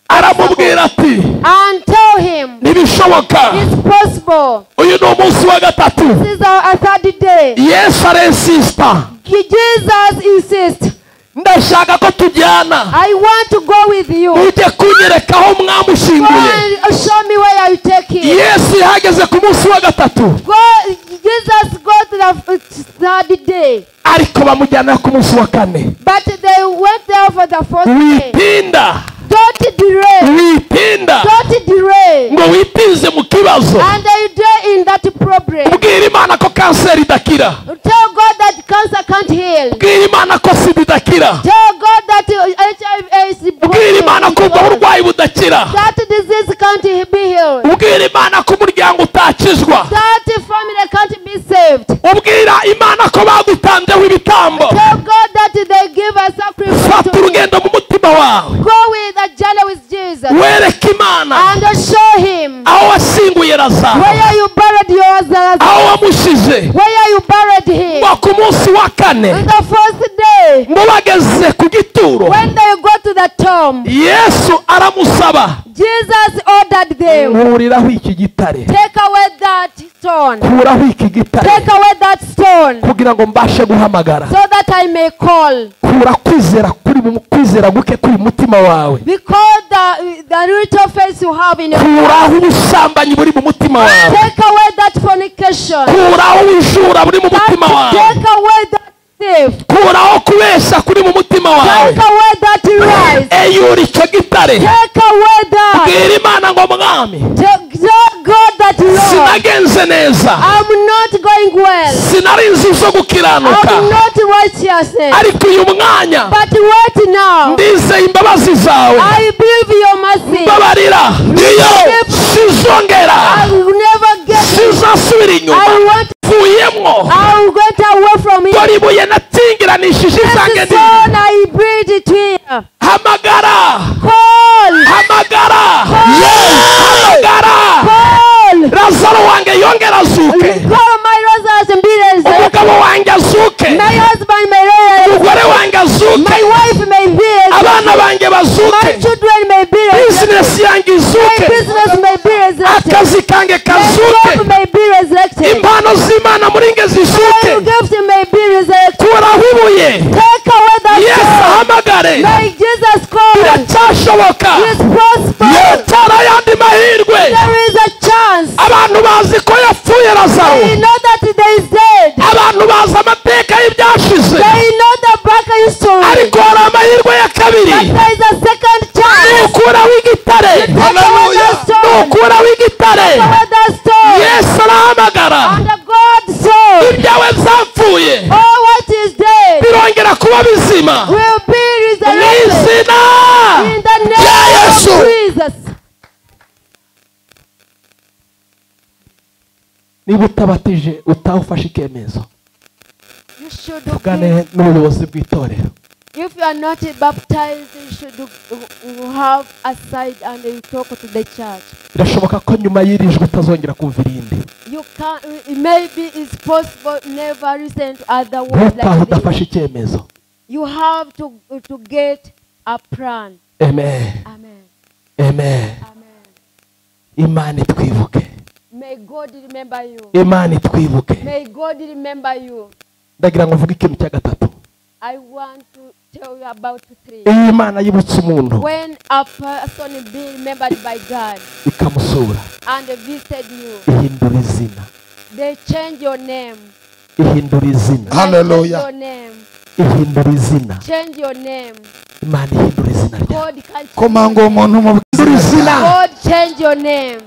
aramubwira ati and tell him ntibishoboka it's possible. uyu ni umunsi wa gatatu This is our our third day. yesu arensisita Jesus insists, ndashaka ko tujyana I want to go with you. ujye kunyereka aho Go mwamushyinguye and show me where you take him. yesu yahageze ku munsi wa gatatu Go, Jesus go to the third day. ariko bamujyana ku munsi wa kane But they went there for the first day. wipinda Don't delay. wipinda Don't delay. ngo wipinze mu kibazo And they delay in that problem. ubwira imana ko kanseri idakira Tell God that cancer can't heal. ubwira imana ko sida idakira Tell God that uh, HIV is ubwira imana ko ubwo broken. burwayi budakira That disease can't be healed. ubwira imana ko umuryango utakizwa That family can't be saved. ubwira imana ko bagutanzeho ibitambo Tell God that they give a sacrifice. fata To him. urugendo mu mutima wawe Go with a journey with Jesus wereka imana and show him aho wasinguye razaro where you buried your Lazarus. aho wamushyize Where you buried him. ngo ku munsi wa kane On the first day, ngo bageze ku gituro when they go to the tomb, yesu aramusaba Jesus ordered them nkuriraho iki gitare take away that stone. kuraho iki gitare Take away that stone kugira ngo mbashe guhamagara so that I may call. kura kwizera kuri mu kwizera guke kuri mutima wawe Because the, the little faith you have in your kuraho ubusambanyi buri mu mutima wawe Take away that fornication. kuraho ubujura buri mu That, mutima wawe take away that thief. kuraho kubeshya kuri mu mutima wawe Take away that lies. eyura icyo gitare Take away that. bwira imana ngo mwami Take, tell God that Lord, sinagenze neza I'm not going well. sinari inzu zo gukiranuka I'm not righteous. ariko uyu mwanya But wait now. ndizeye imbabazi zawe I believe your mercy. mbabarira iyo sizongera I will never get. sizasubira inyuma I want mvuyemo I will get away from it. dore ibuye natingiranishije As izange the ndi stone I breathed it here. hamagara Call, hamagara Yesu, hamagara call, lazaro wanjye yongera azuke call my Lazarus and be raised. umugabo wanjye azuke My husband may be raised. umugore wanjye azuke My wife may be raised. abana banjye My bazuke children may be raised. bizinesi yanjye My izuke business may be resurrected. akazi kanjye My kazuke job may be resurrected. impano z'imana muri nge zizuke My gift may be resurrected. turahubuye Take away yesu that stone. ahamagare May Jesus call. biracyashoboka Yes, prosper. yotara ayandi mahirwe There is a chance. abantu bazi ko yapfuye lazaro They know that there is dead. abantu bazi amateka y'ibyashize They know the back history. ariko hari amahirwe ya kabiri But there is a second chance. nukuraho igitare Hallelujah. nukuraho igitare Over the stone. yesu arahamagara And the God soul. ibyawe byapfuye All what is dead birongera kuba bizima will be mu resurrected. izina In the rya name yesu of Jesus. niba utabatije utaha ufashe icyemezo You should tugane be, n'ubuyobozi bw'itorero if you are not baptized, you should uh, have a side and you talk to the church. birashoboka ko nyuma y'iri jwi utazongera kumva irindi You can it maybe it's possible never listen to other words ntutahe like this. udafashe icyemezo You have to to get a plan. amen Amen. amen Amen. imana itwibuke May God remember you. imana itwibuke May God remember you. ndagira ngo mvuge ikintu cya gatatu I want to tell you about three. iyo imana yibutse umuntu When a person be remembered by God ikamusura and visited you, ihindura izina they change your name. ihindura izina They change Hallelujah. Your name. ihindura izina Change your name. imana ihindura izina ryawe God can koma ngo uwo muntu mubwire ihindura izina izina God change your name.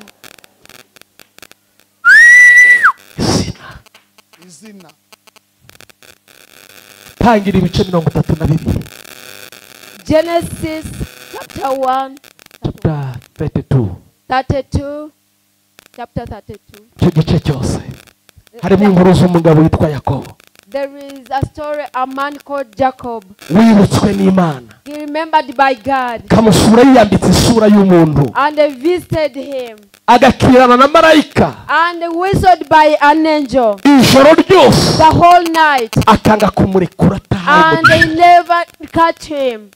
izina izina tangira ibice mirongo itatu na bibiri Genesis chapter 1, chapter 32 32, chapter 32. icyo gice cyose harimo inkuru z'umugabo witwa yakobo There is a story, a man called Jacob. wibutswe n'imana He remembered by God kamusura yiyambitse isura y'umuntu and they visited him agakirana na marayika and whistled by an angel ijoro ryose the whole night akanga kumurekura atahawe and umugisha they never catch him.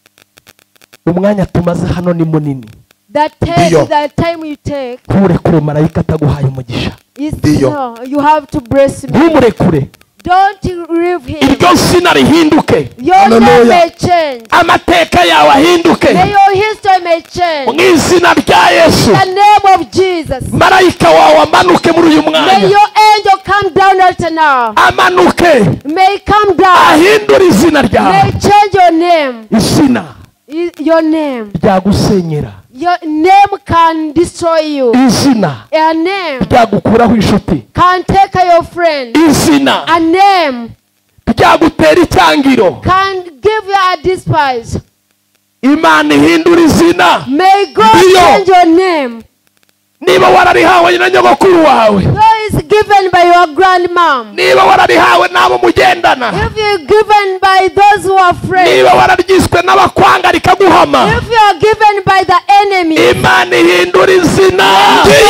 umwanya tumaze hano ni munini The, take, Ndiyo. the time you take nturekure marayika ataguhaye umugisha is Ndiyo. no, you have to bless me. ntumurekure Don't leave him. iryo zina rihinduke Your name Hallelujah. may change. amateka yawe May ahinduke your history may change. mu izina rya yesu In the name of Jesus. marayika wawe amanuke muri uyu May mwanya your angel come down right now. amanuke May it come down. ahindure izina May ryawe it change your name. izina I- Your name. ryagusenyera Your name can destroy you. izina A name ryagukuraho inshuti can take your friend. izina A name ryagutera icyangiro can give you a despise. imana ihindura izina May God Ndiyo. change your name. niba wararihawe na nyogokuru wawe Though it's given by your grandmom. niba wararihawe n'abo mugendana If you're given by those who are friends. niba wararyiswe n'abakwanga rikaguhama If you are given by the enemy. imana ihindura izina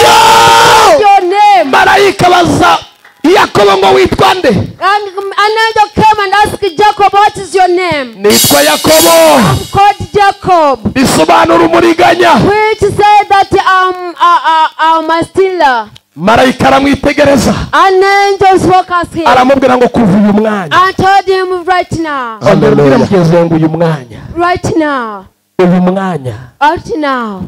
iyo Your name. marayika baza yakobo ngo witwa nde And an angel came and asked Jacob, What is your name? nitwa yakobo I'm called Jacob, bisobanura umuriganya which said that um, I, I, I'm a stealer. marayika aramwitegereza An angel spoke at him aramubwira ngo kuva uyu mwanya and told him, Right now, ongera ubwire Hallelujah. mugenzi wawe ngo uyu mwanya right now, uyu mwanya right now.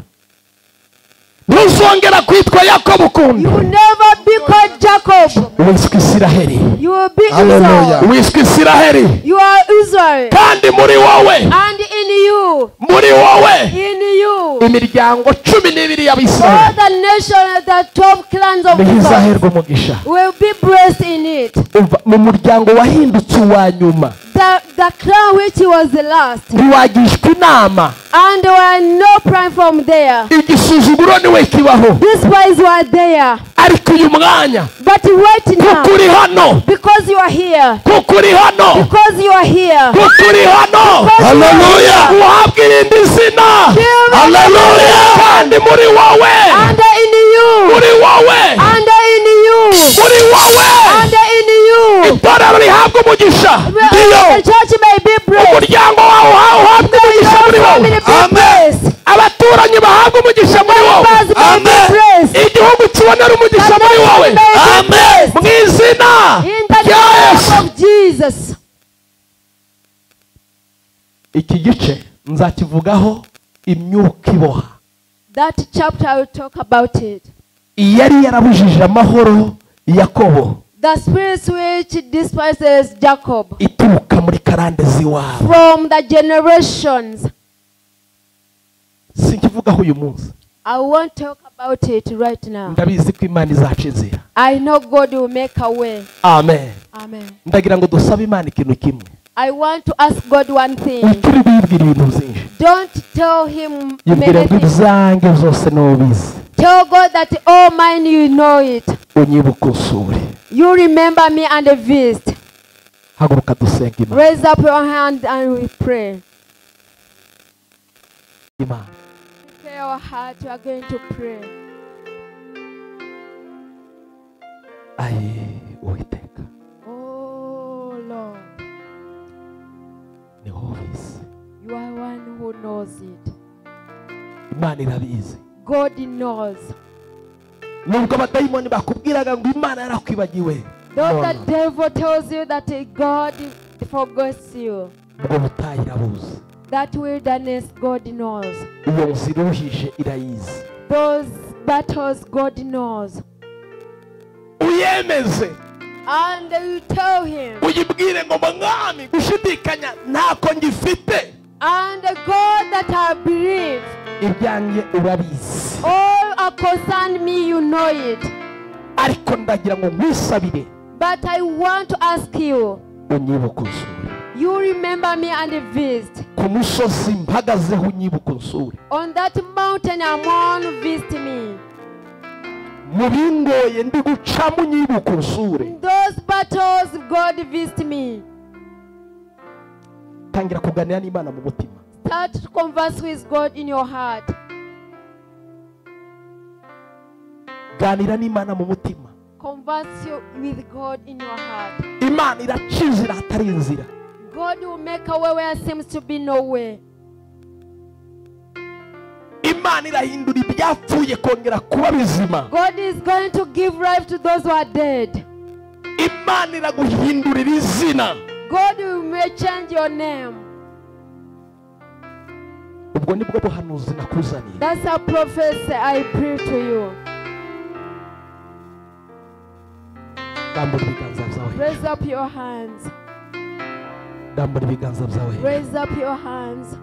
ntuzongera kwitwa yakobo ukundi You will never be called Jacob. wiswe isiraheri You will be Israel. Hallelujah. wiswe isiraheri You are Israel. kandi muri wowe And in you, muri wowe in you, imiryango cumi n'ibiri all y'abisiraheli the nations, the 12 clans of Israel ntihizaherwe umugisha will be blessed in it. Umva, mu muryango wahindutse uwa nyuma The the, the crown which was the last, ntiwagishwa inama and there were no prime from there. igisuzuguro niwe kibaho These boys were there, ariko uyu mwanya but wait now, kuko uri hano because you are here, kuko uri hano because you are here. kuko uri hano Haleluya. uhabwa irindi zina Yewe. haleluya kandi muri wowe And in you, muri wowe and in you, muri wowe and in you, itorero rihabwa umugisha the church may be blessed. umuryango wawe uha- uhabwa umugisha muri wowe Family be blessed. abaturanyi bahabwa umugisha muri wowe Neighbors be blessed. igihugu kibonera umugisha muri wowe May be blessed. mu izina In the rya yesu name of Jesus. iki gice nzakivugaho imyuka iboha That chapter I will talk about it. yari yarabujije amahoro yakobo The spirits which despises Jacob ituruka muri karande z'iwabo from the generations. sinkivugaho uyu munsi I won't talk about it right now. ndabizi ko imana izaca inzira I know God will make a way. amen Amen. ndagira ngo dusabe imana ikintu kimwe I want to ask God one thing. witire bibwira ibintu byinshi Don't tell him yibwira many ngo things. ibyange zose n'ubizi Tell God that all mine you know it. unyibuka usure You remember me and the feast. haguruka dusenga imana Raise up your hand and we pray. imana Prepare your heart. We are going to pray. ayi uwiteka Oh Lord, ni wowe ubizi you are one who knows it. imana irabizi God knows. nubwo abadayimoni bakubwiraga ngo imana yarakwibagiwe Though none, the devil tells you that God forgets you, ubwo butayi irabuzi that wilderness God knows. iyo nzira uruhije irayizi Those battles God knows. uyemeze And you tell him. uyibwire ngo mwami gushidikanya ntako ngifite And the God that I believe, ibyanjye urabizi all are concerned me, you know it. ariko ndagira ngo nkwisabire But I want to ask you, unyibuka usure you remember me and visit. ku musozi mpagazeho unyibuka usure On that mountain I want to visit me. mu bingoye ndi gucamo unyibuka usure In those battles, God visit me. tangira kuganira n'imana mu mutima Start to converse with God in your heart. ganira n'imana mu mutima Converse you- with God in your heart. imana iraca inzira hatari inzira God will make a way where seems to be no way. imana irahindura ibyapfuye kongera kuba bizima God is going to give life to those who are dead. imana iraguhindurira izina God will may change your name. ubwo nibwo buhanuzi nakuzaniye That's a prophecy I pray to you. dambura ibiganza byawe Raise up your hands. dambura ibiganza byawe Raise up your hands.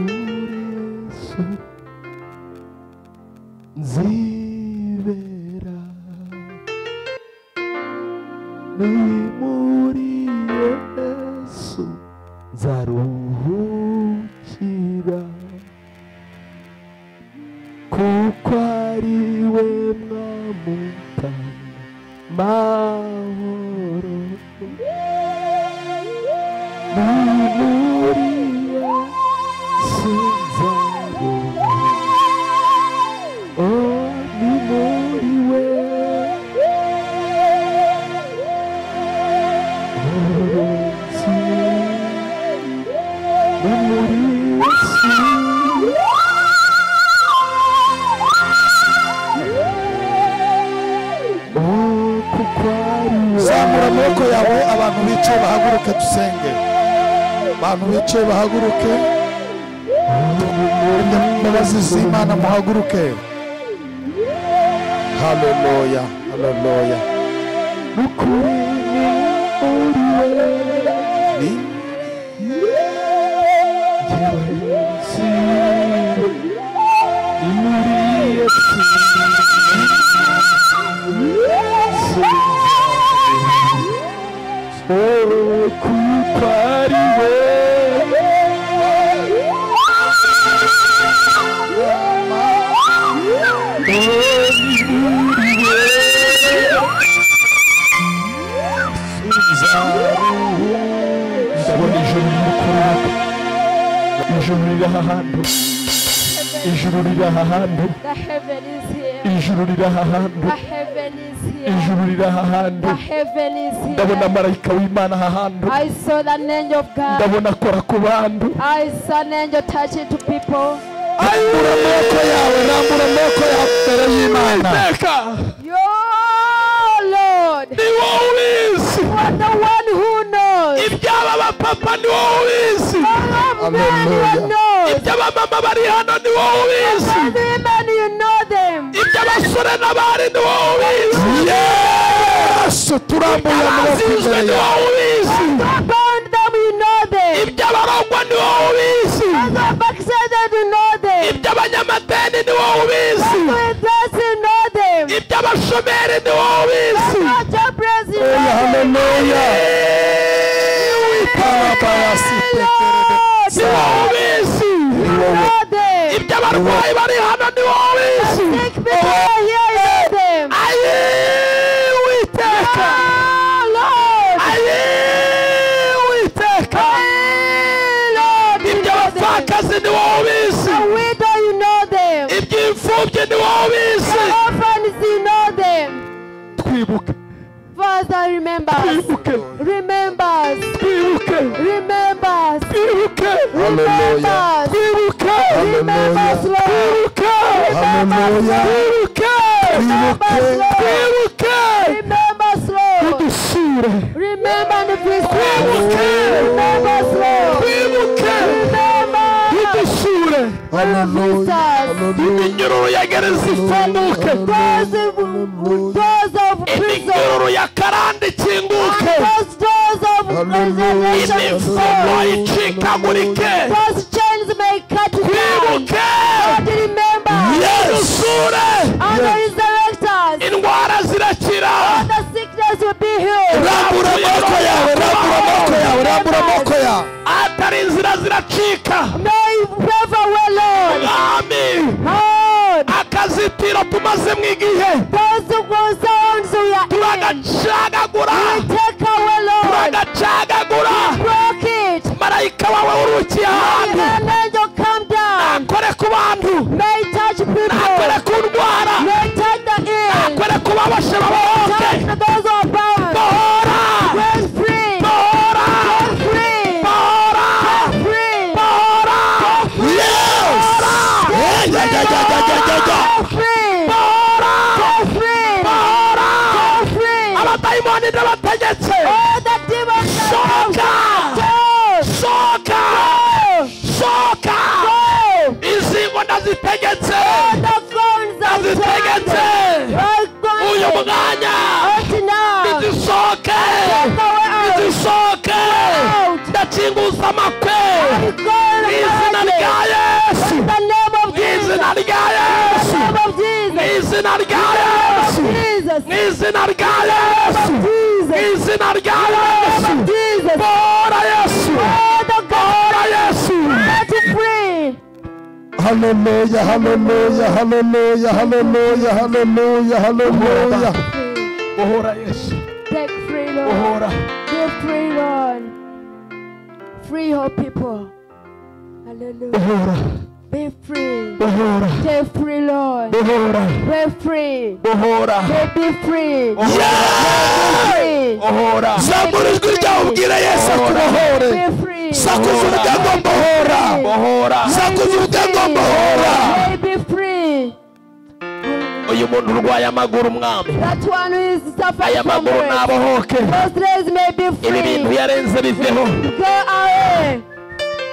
Yesu nzibera ni muri Yesu nzaruhukira kuko ari we mwamuta mahoro ni muri Yesu nzaruhukira Oh, ni muri we Yesu ni muri Yesu Oh, kuko ari we zamura amaboko yawe abantu bicaye bahaguruke dusenge abantu bicaye bahaguruke imbabazi z'imana muhaguruke haleluya haleluya n'ukuri ni muri we ni Yesu hantu ijuru riri aha hantu The heaven is here. ijuru riri aha hantu The heaven is here. ijuru riri aha hantu The heaven is ndabona here. marayika w'imana aha hantu I saw the angel of God. ndabona akora ku bantu I saw an angel touching to people. rambura amaboko yawe rambura amaboko yawe imbere y'imana iteka Your Lord, ni wowe ubizi you are the one who knows. iby'aba bapapa ni wowe ubizi All of men, you know. iby'abamama bari hano ni wowe ubizi All women, you know them. iby'abasore n'abari ni wowe ubizi yesu turambuye amaboko abazinzwe imbere ni yawe wowe ubizi Those bound them, you know them. iby'abarongwa ni wowe ubizi Those backslided, you know them. iby'abanyamadeni ni wowe ubizi Those with you know them. iby'abashomeri ni wowe ubizi Those jobless, you know them. Haleluya, haleluya Karabarasi tekerebe. ni wowe ubizi You know them. iby'abarwayi bari hano ni wowe ubizi Sick people are here, you know them. ayi witeka Oh ayi witeka Lord, Lord, you know them. iby'abapfakazi ni wowe ubizi The widow, you know them. iby'imfubyi ni wowe ubizi The orphans, you know them. twibuke Father, remember us. twibuke Remember us. twibuke Remember us. twibuke Remember Hallelujah. us. twibuke Remember us, Lord. twibuke Hallelujah. twibuke Remember us, Lord. twibuke Remember us, Lord. dusure Remember and please. twibuke Remember us, Lord. twibuke Remember. dusure Hallelujah. Hallelujah. iminyururu ya gereza Doors ifunguke of doors of prison. iminyururu ya karande ikinguke Those doors of Hallelujah. condemnation. imifungo icikagurike Those chains may cut you down. twibuke Lord, remember. dusure And the resurrectors. indwara zirakira The sickness will be healed. rambura amaboko yawe rambura amaboko yawe rambura amaboko yawe atari inzira ziracika No favor, well, Lord. mwami Lord. akazitiro tumazemo igihe Those who concerns we are in. turagacagagura We take away, Lord. turagacagagura Broke it. marayika wawe urukiye ahantu May an angel come down. nakore ku bantu May it touch people. nakore ku ndwara May it touch the ill. nakore ku babashe babohoke Touch those who are bound. bohora Break free. bohora Free. bohora Free. bohora Yes! Yeah, yeah, yeah, yeah, yeah, yeah, yeah, yeah. Free. bohora Free. bohora Free. abadayimoni n'abategetse All the demons are out. soka soka soka izi ngo ndazitegetse The guns are ndazitegetse turned. All guns uyu are mwanya out now. nizisoke Take away out. nizisoke Out. ndakinguza amakwe I'm going mu izina to rya yesu In the name of mu Jesus. izina rya In yesu the name of mu Jesus. izina rya yesu Jesus. mu izina rya yesu mu Jesus. izina rya yesu Jesus. bora yesu All the guns bora yesu are free. Hallelujah, hallelujah, hallelujah, hallelujah, hallelujah, hallelujah. bohora yesu Take free, Lord. bohora Give free, Lord. Free your people. Hallelujah. bohora Be free. bohora Stay free, Lord. bohora Be free. bohora Be be free. Be free. bohora Zambura ijwi ryawe ubwire Yesu akubohore. Be free. Sakuza ubugango mbohora. bohora Sakuza ubugango mbohora. May be free. uyu muntu urwaye amaguru umwami That one who is suffering aya from maguru it. nabohoke Those legs may be ibi bintu free. yarenze biveho Go away.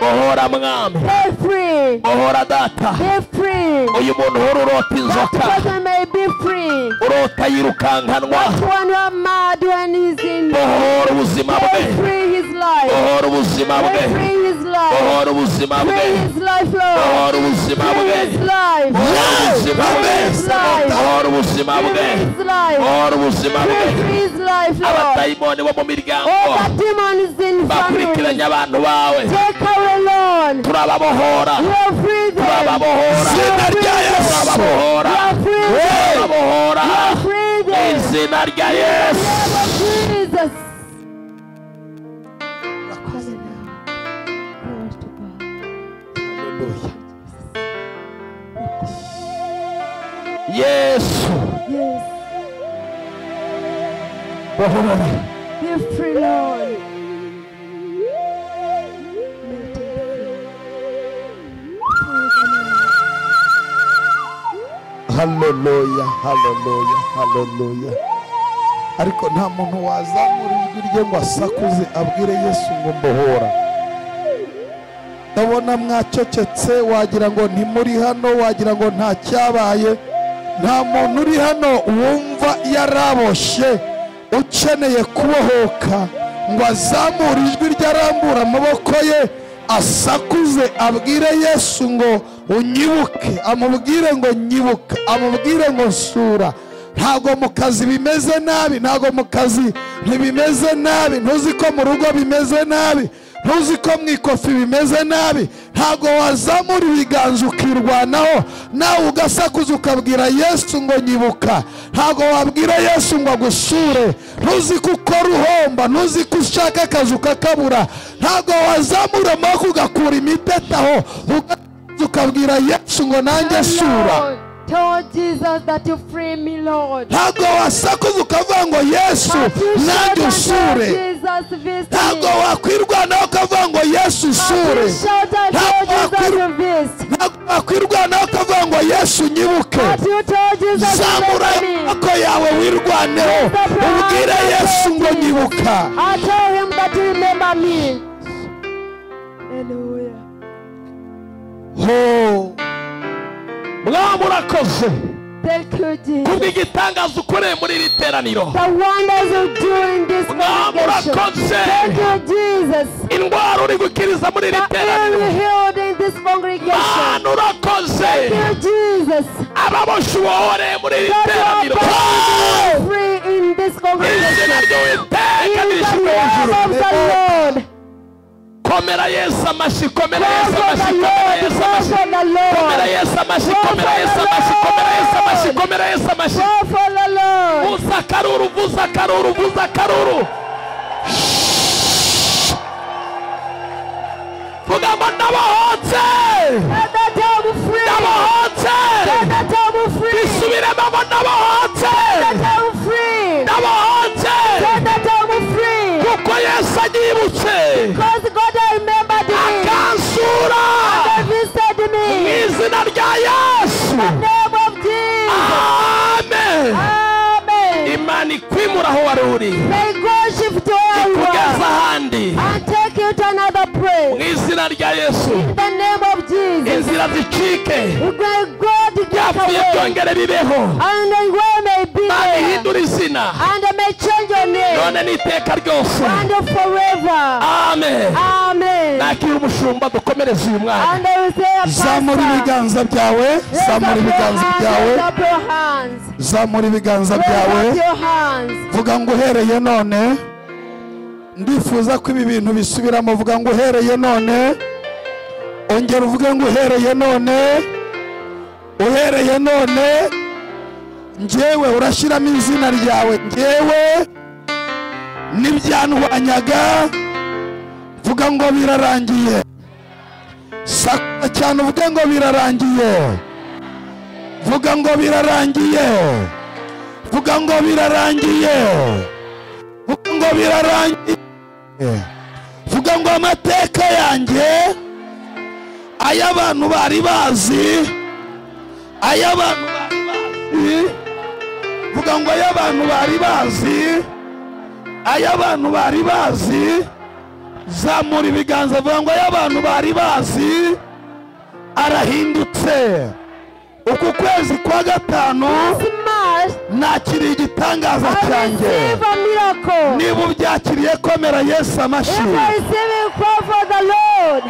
bohora mwami Be free. bohora data Be free. uyu muntu uhora urota That inzoka person may be free. urota yirukankanwa That one who are mad when he's in. bohora ubuzima bwe Be free his life. bohora ubuzima bwe Be free his life. bohora ubuzima bwe Free his life, Lord. bohora ubuzima bwe Free his life. ubuzima bwe buhora ubuzima bwe Free his life. buhora ubuzima bwe Free his life, Lord. abadayimoni bo mu miryango All the demons in bakurikiranye family. abantu bawe Take away, Lord. turababohora You are free them. turababohora Zina rya Yesu. You turababohora are free them. turababohora You are free mu them. izina rya In yesu the name of Jesus. Hallelujah. Glory to God. Hallelujah. yesu Yes. bahorora Be free, Lord. Make them free. Free them, Lord. haleluya haleluya haleluya ariko nta muntu wazamura ijwi rye ngo asakuze abwire yesu ngo mbohora ndabona mwacecetse wagira ngo ntimuri hano wagira ngo nta cyabaye nta muntu uri hano wumva yaraboshye ukeneye kubohoka ngo azamure ijwi rye arambura amaboko ye asakuze abwire yesu ngo unyibuke amubwire ngo nyibuka amubwire ngo nsura ntabwo mu kazi bimeze nabi ntabwo mu kazi ntibimeze nabi ntuzi ko mu rugo bimeze nabi ntuzi ko mu ikofi bimeze nabi ntabwo wazamura ibiganza ukirwanaho nawe ugasakuza ukabwira yesu ngo nyibuka ntabwo wabwira yesu ngo agusure ntuzi ko ukora uhomba ntuzi ko ushaka akazi ukakabura ntabwo wazamura amaboko ugakura imitete aho ugasakuza ukabwira yesu ngo nanjye sura Lord, Tell Jesus that you free me, Lord. ntabwo wasakuza ukavuga ngo yesu But you shout nanjye and tell usure Jesus visit ntabgo me. wakwirwanaho ukavuga ngo yesu But usure you shout and Ntabwo tell Jesus wakwirw- you visit. ntabwo wakwirwanaho ukavuga ngo yesu nyibuke But you tell Jesus zamura visit me. amaboko yawe wirwaneho Lift up your hands ubwire and yesu thank ngo Jesus. nyibuka I tell him that you remember me. Hallelujah. ho mwaba murakoze Thank you, Jesus. kubw'igitangaza ukoreye muri iri teraniro The wonders you do in this Mwaba congregation. murakoze. Thank you, Jesus. indwara uri gukiriza muri iri The ill teraniro you healed in this congregation. mana urakoze Thank you, Jesus. ababoshyi ubohoreye muri iri Let your teraniro body be free in this izina congregation. ry'uwiteka In the rishyira name hejuru of the Lord. komera yesu amashyi komera Pray yesu for amashyi the komera Lord. yesu Pray for amashyi the komera Lord. yesu amashyi komera yesu amashyi komera yesu amashyi komera yesu amashyi Pray for the Lord. vuza akaruru vuza akaruru vuza akaruru vuga ngo ndabohotse Let the devil free. ndabohotse Let the devil free. bisubiremo ngo ndabohotse Let the devil free. ndabohotse Let the devil free. kuko yesu anyibutse Because God remembered me. akansura God visited mu me. izina rya yesu In the name of Jesus. amen Amen. imana ikwimura aho wari uri May God shift where you kugeza are ahandi and take you to another mu place. izina rya yesu In the name of Jesus. inzira zicike May God get byapfuye away. byongere bibeho And the way may be imana there. ihindura izina And I may change your name. none n'iteka ryose And forever. amen Amen. nakira umushumba dukomereze uyu mwana And I will say a zamura pastor. ibiganza byawe Raise up zamura your ibiganza hands, byawe raise up your hands. zamura ibiganza Raise up byawe your hands. vuga ngo uhereye none ndifuza ko ibi bintu bisubiramo vuga ngo uhereye none ongera uvuge ngo uhereye none uhereye none njyewe urashyiramo izina ryawe njyewe n'ibyantwanyaga vuga ngo birarangiye sakura cyane uvuge ngo birarangiye vuga ngo birarangiye vuga ngo birarangiye vuga ngo birarangiye vuga ngo amateka yanjye ay'abantu bari bazi ay'abantu bari bazi vuga ngo ay'abantu bari bazi ay'abantu bari bazi zamura ibiganza vuga ngo ay'abantu bari bazi arahindutse uku kwezi kwa gatanu This month, nakiriye igitangaza I cyanjye receive a miracle. niba ubyakiriye komera yesu If amashyi I receive it, call for the Lord.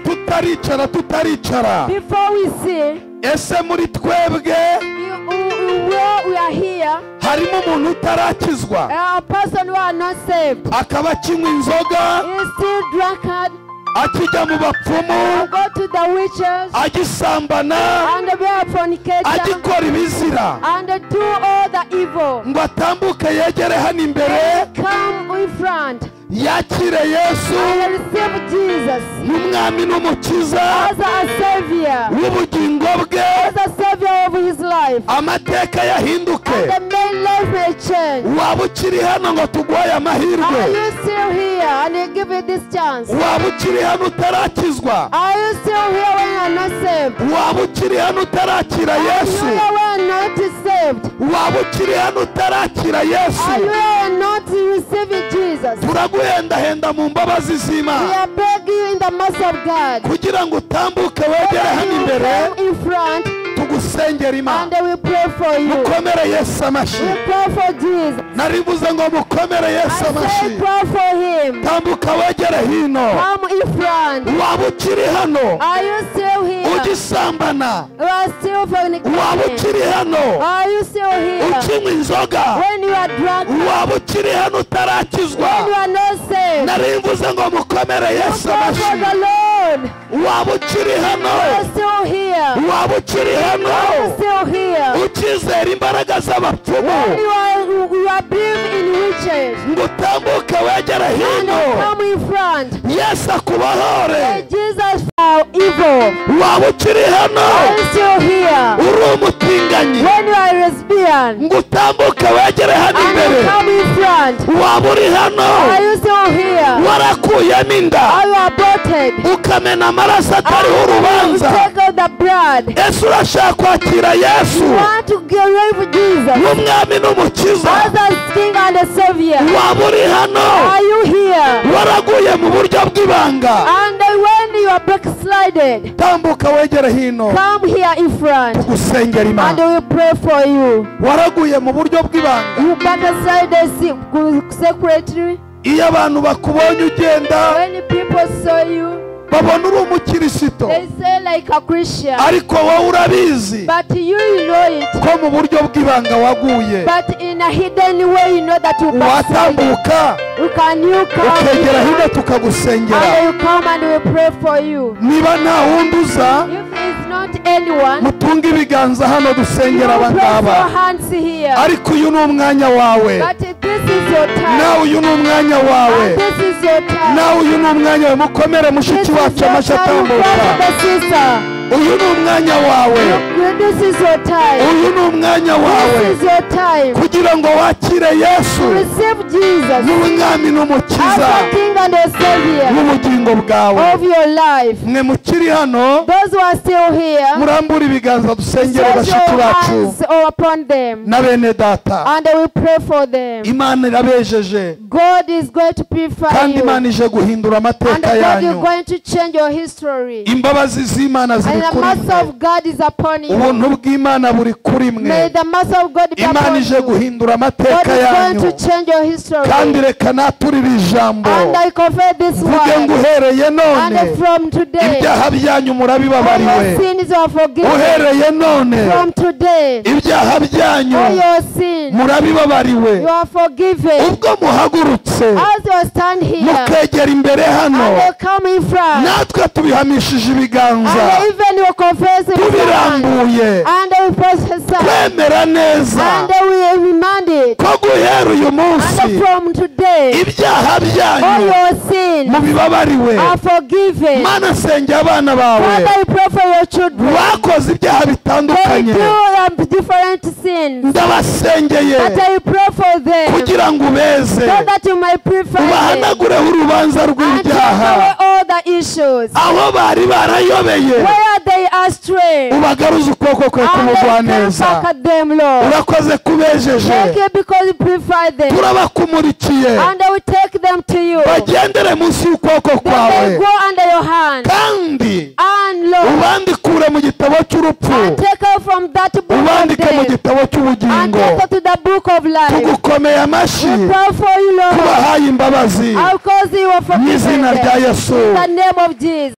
tutaricara tutaricara Before we see, ese muri twebwe you, you, you, where we are here, harimo umuntu utarakizwa a person who are not saved akaba akinywa inzoga is still drunkard. akijya mu bapfumu I go to the witches agisambana and the bear fornicator agikora ibizira and do all the evil. ngo atambuke yegere hano imbere Come in front yakire yesu and receive Jesus. Jesus nk'umwami n'umukiza as a savior, w'ubugingo bwe as a savior of his life. amateka yahinduke And the main life may change. waba ukiri hano ngo tuguhaye amahirwe Are you still here and you give it this chance? waba ukiri hano utarakizwa Are you still here when you are not saved? waba ukiri hano utarakira Are you yesu here when you are not saved? waba ukiri hano utarakira Are you yesu here and not receiving Jesus? turaguhendahenda mu mbabazi We z'imana are begging in the mercy of God. kugira ngo utambuke wegere That hano you will imbere come in front tugusengera and imana we pray for you. mukomere yesu amashyi We pray for Jesus. nari mvuze ngo mukomere yesu I amashyi say pray for him. tambuka wegere hino Come in front. waba ukiri hano Are you still here? ugisambana You are still waba fornicating. ukiri hano Are you still here? ukinywa inzoga When you are drunk, when waba ukiri hano you utarakizwa are not saved. nari mvuze ngo mukomere yesu Pray for the amashyi Lord. waba ukiri You're hano still here. waba ukiri You're hano still here. ukizera imbaraga When you z'abapfumu are you are being in witches. ngo utambuke wegere And hino come in front. yesu akubohore Say Jesus for evil. waba ukiri hano Are you still here? uri umutinganyi When you are a lesbian ngo utambuke wegere hano and imbere you come in front. waba uri hano Are you still here? warakuyemo inda Are you aborted? ukamena amaraso atariho Are you urubanza take out the blood? yesu urashaka kwakira yesu You want to get rid of Jesus n'umwami n'umukiza as a king and a savior. waba uri hano Are you here? waraguye mu buryo bw'ibanga And when you are backslided, tambuka wegere hino Come here in front gusengera and imana we pray for you. waraguye mu buryo bw'ibanga You backslide the se- secretary. iyo abantu bakubonye ugenda When people saw you, babona uri umukirisito they say like a Christian. ariko wowe urabizi But you know it. ko mu buryo bw'ibanga waguye But in a hidden way, you know that you backslide. watambuka You can you come ukegera hino here tukagusengera and you come and we pray for you. niba nta wundi uza If it's not anyone, mutunge ibiganza hano you dusengera raise your abangaba hands here. ariko uyu ni umwanya wawe But this is your nawe time. uyu ni umwanya And wawe this is your time. nawe uyu ni umwanya wawe mukomere This mushiki is your wacu amashyi time, atambuka brother and sister. uyu ni umwanya wawe You- This is your time. uyu ni umwanya This wawe is your time. kugira ngo wakire yesu Receive Jesus n'umwami as n'umukiza a King and a Savior n'ubugingo bwawe of your life. mwe mukiri hano Those who are still here, murambure ibiganza dusengere place bashiki your bacu hands upon them na bene data and we pray for them. imana irabejeje God is going to purify kandi you imana and ije guhindura amateka God is yanyu going to change your history. imbabazi z'imana ziri And the kuri mercy mwe of God is upon you. ubuntu bw'imana buri kuri mwe May the mercy of God be imana upon ije you. guhindura God amateka is yanyu going to change your history. kandi reka naturi iri jambo And I convey this mvuge ngo word. uhereye none And from today, ibyaha byanyu all murabibabariwe your sins are forgiven. uhereye none From today, ibyaha byanyu all your sins, murabibabariwe you are forgiven. ubwo muhagurutse As you stand here, mukegera imbere hano and you come in front, natwe tubihamishije ibiganza and even you confess in front, tubirambuye and we prophesy, kwemera neza and we remind it. ko guhera uyu munsi And from today, ibyaha all byanyu your sins mubibabariwe are forgiven. mana sengera abana bawe Father, we pray for your children. bakoze ibyaha They bitandukanye do um, different sins. ndabasengeye But I pray for them. kugira ngo ubeze so that you may prefer them ubahanagureho urubanza and take rw'ibyaha away all the issues aho bari barayobeye where they are astray and ubagaruze ukuboko kwe then come k'umugwaneza back at them, Lord. urakoze kubejeje Take it because you prefer them turabakumurikiye and I will take them to you. Then bagendere munsi y'ukuboko kwawe they go under your hand kandi and Lord, ubandikure mu gitabo cy'urupfu and take out from that book of ubandike mu death gitabo and cy'ubugingo take out to the book of life. tugukomeye amashyi We pray for you, Lord. tubahaye imbabazi I'll cause you are mu izina forgiven. rya In yesu the name of Jesus.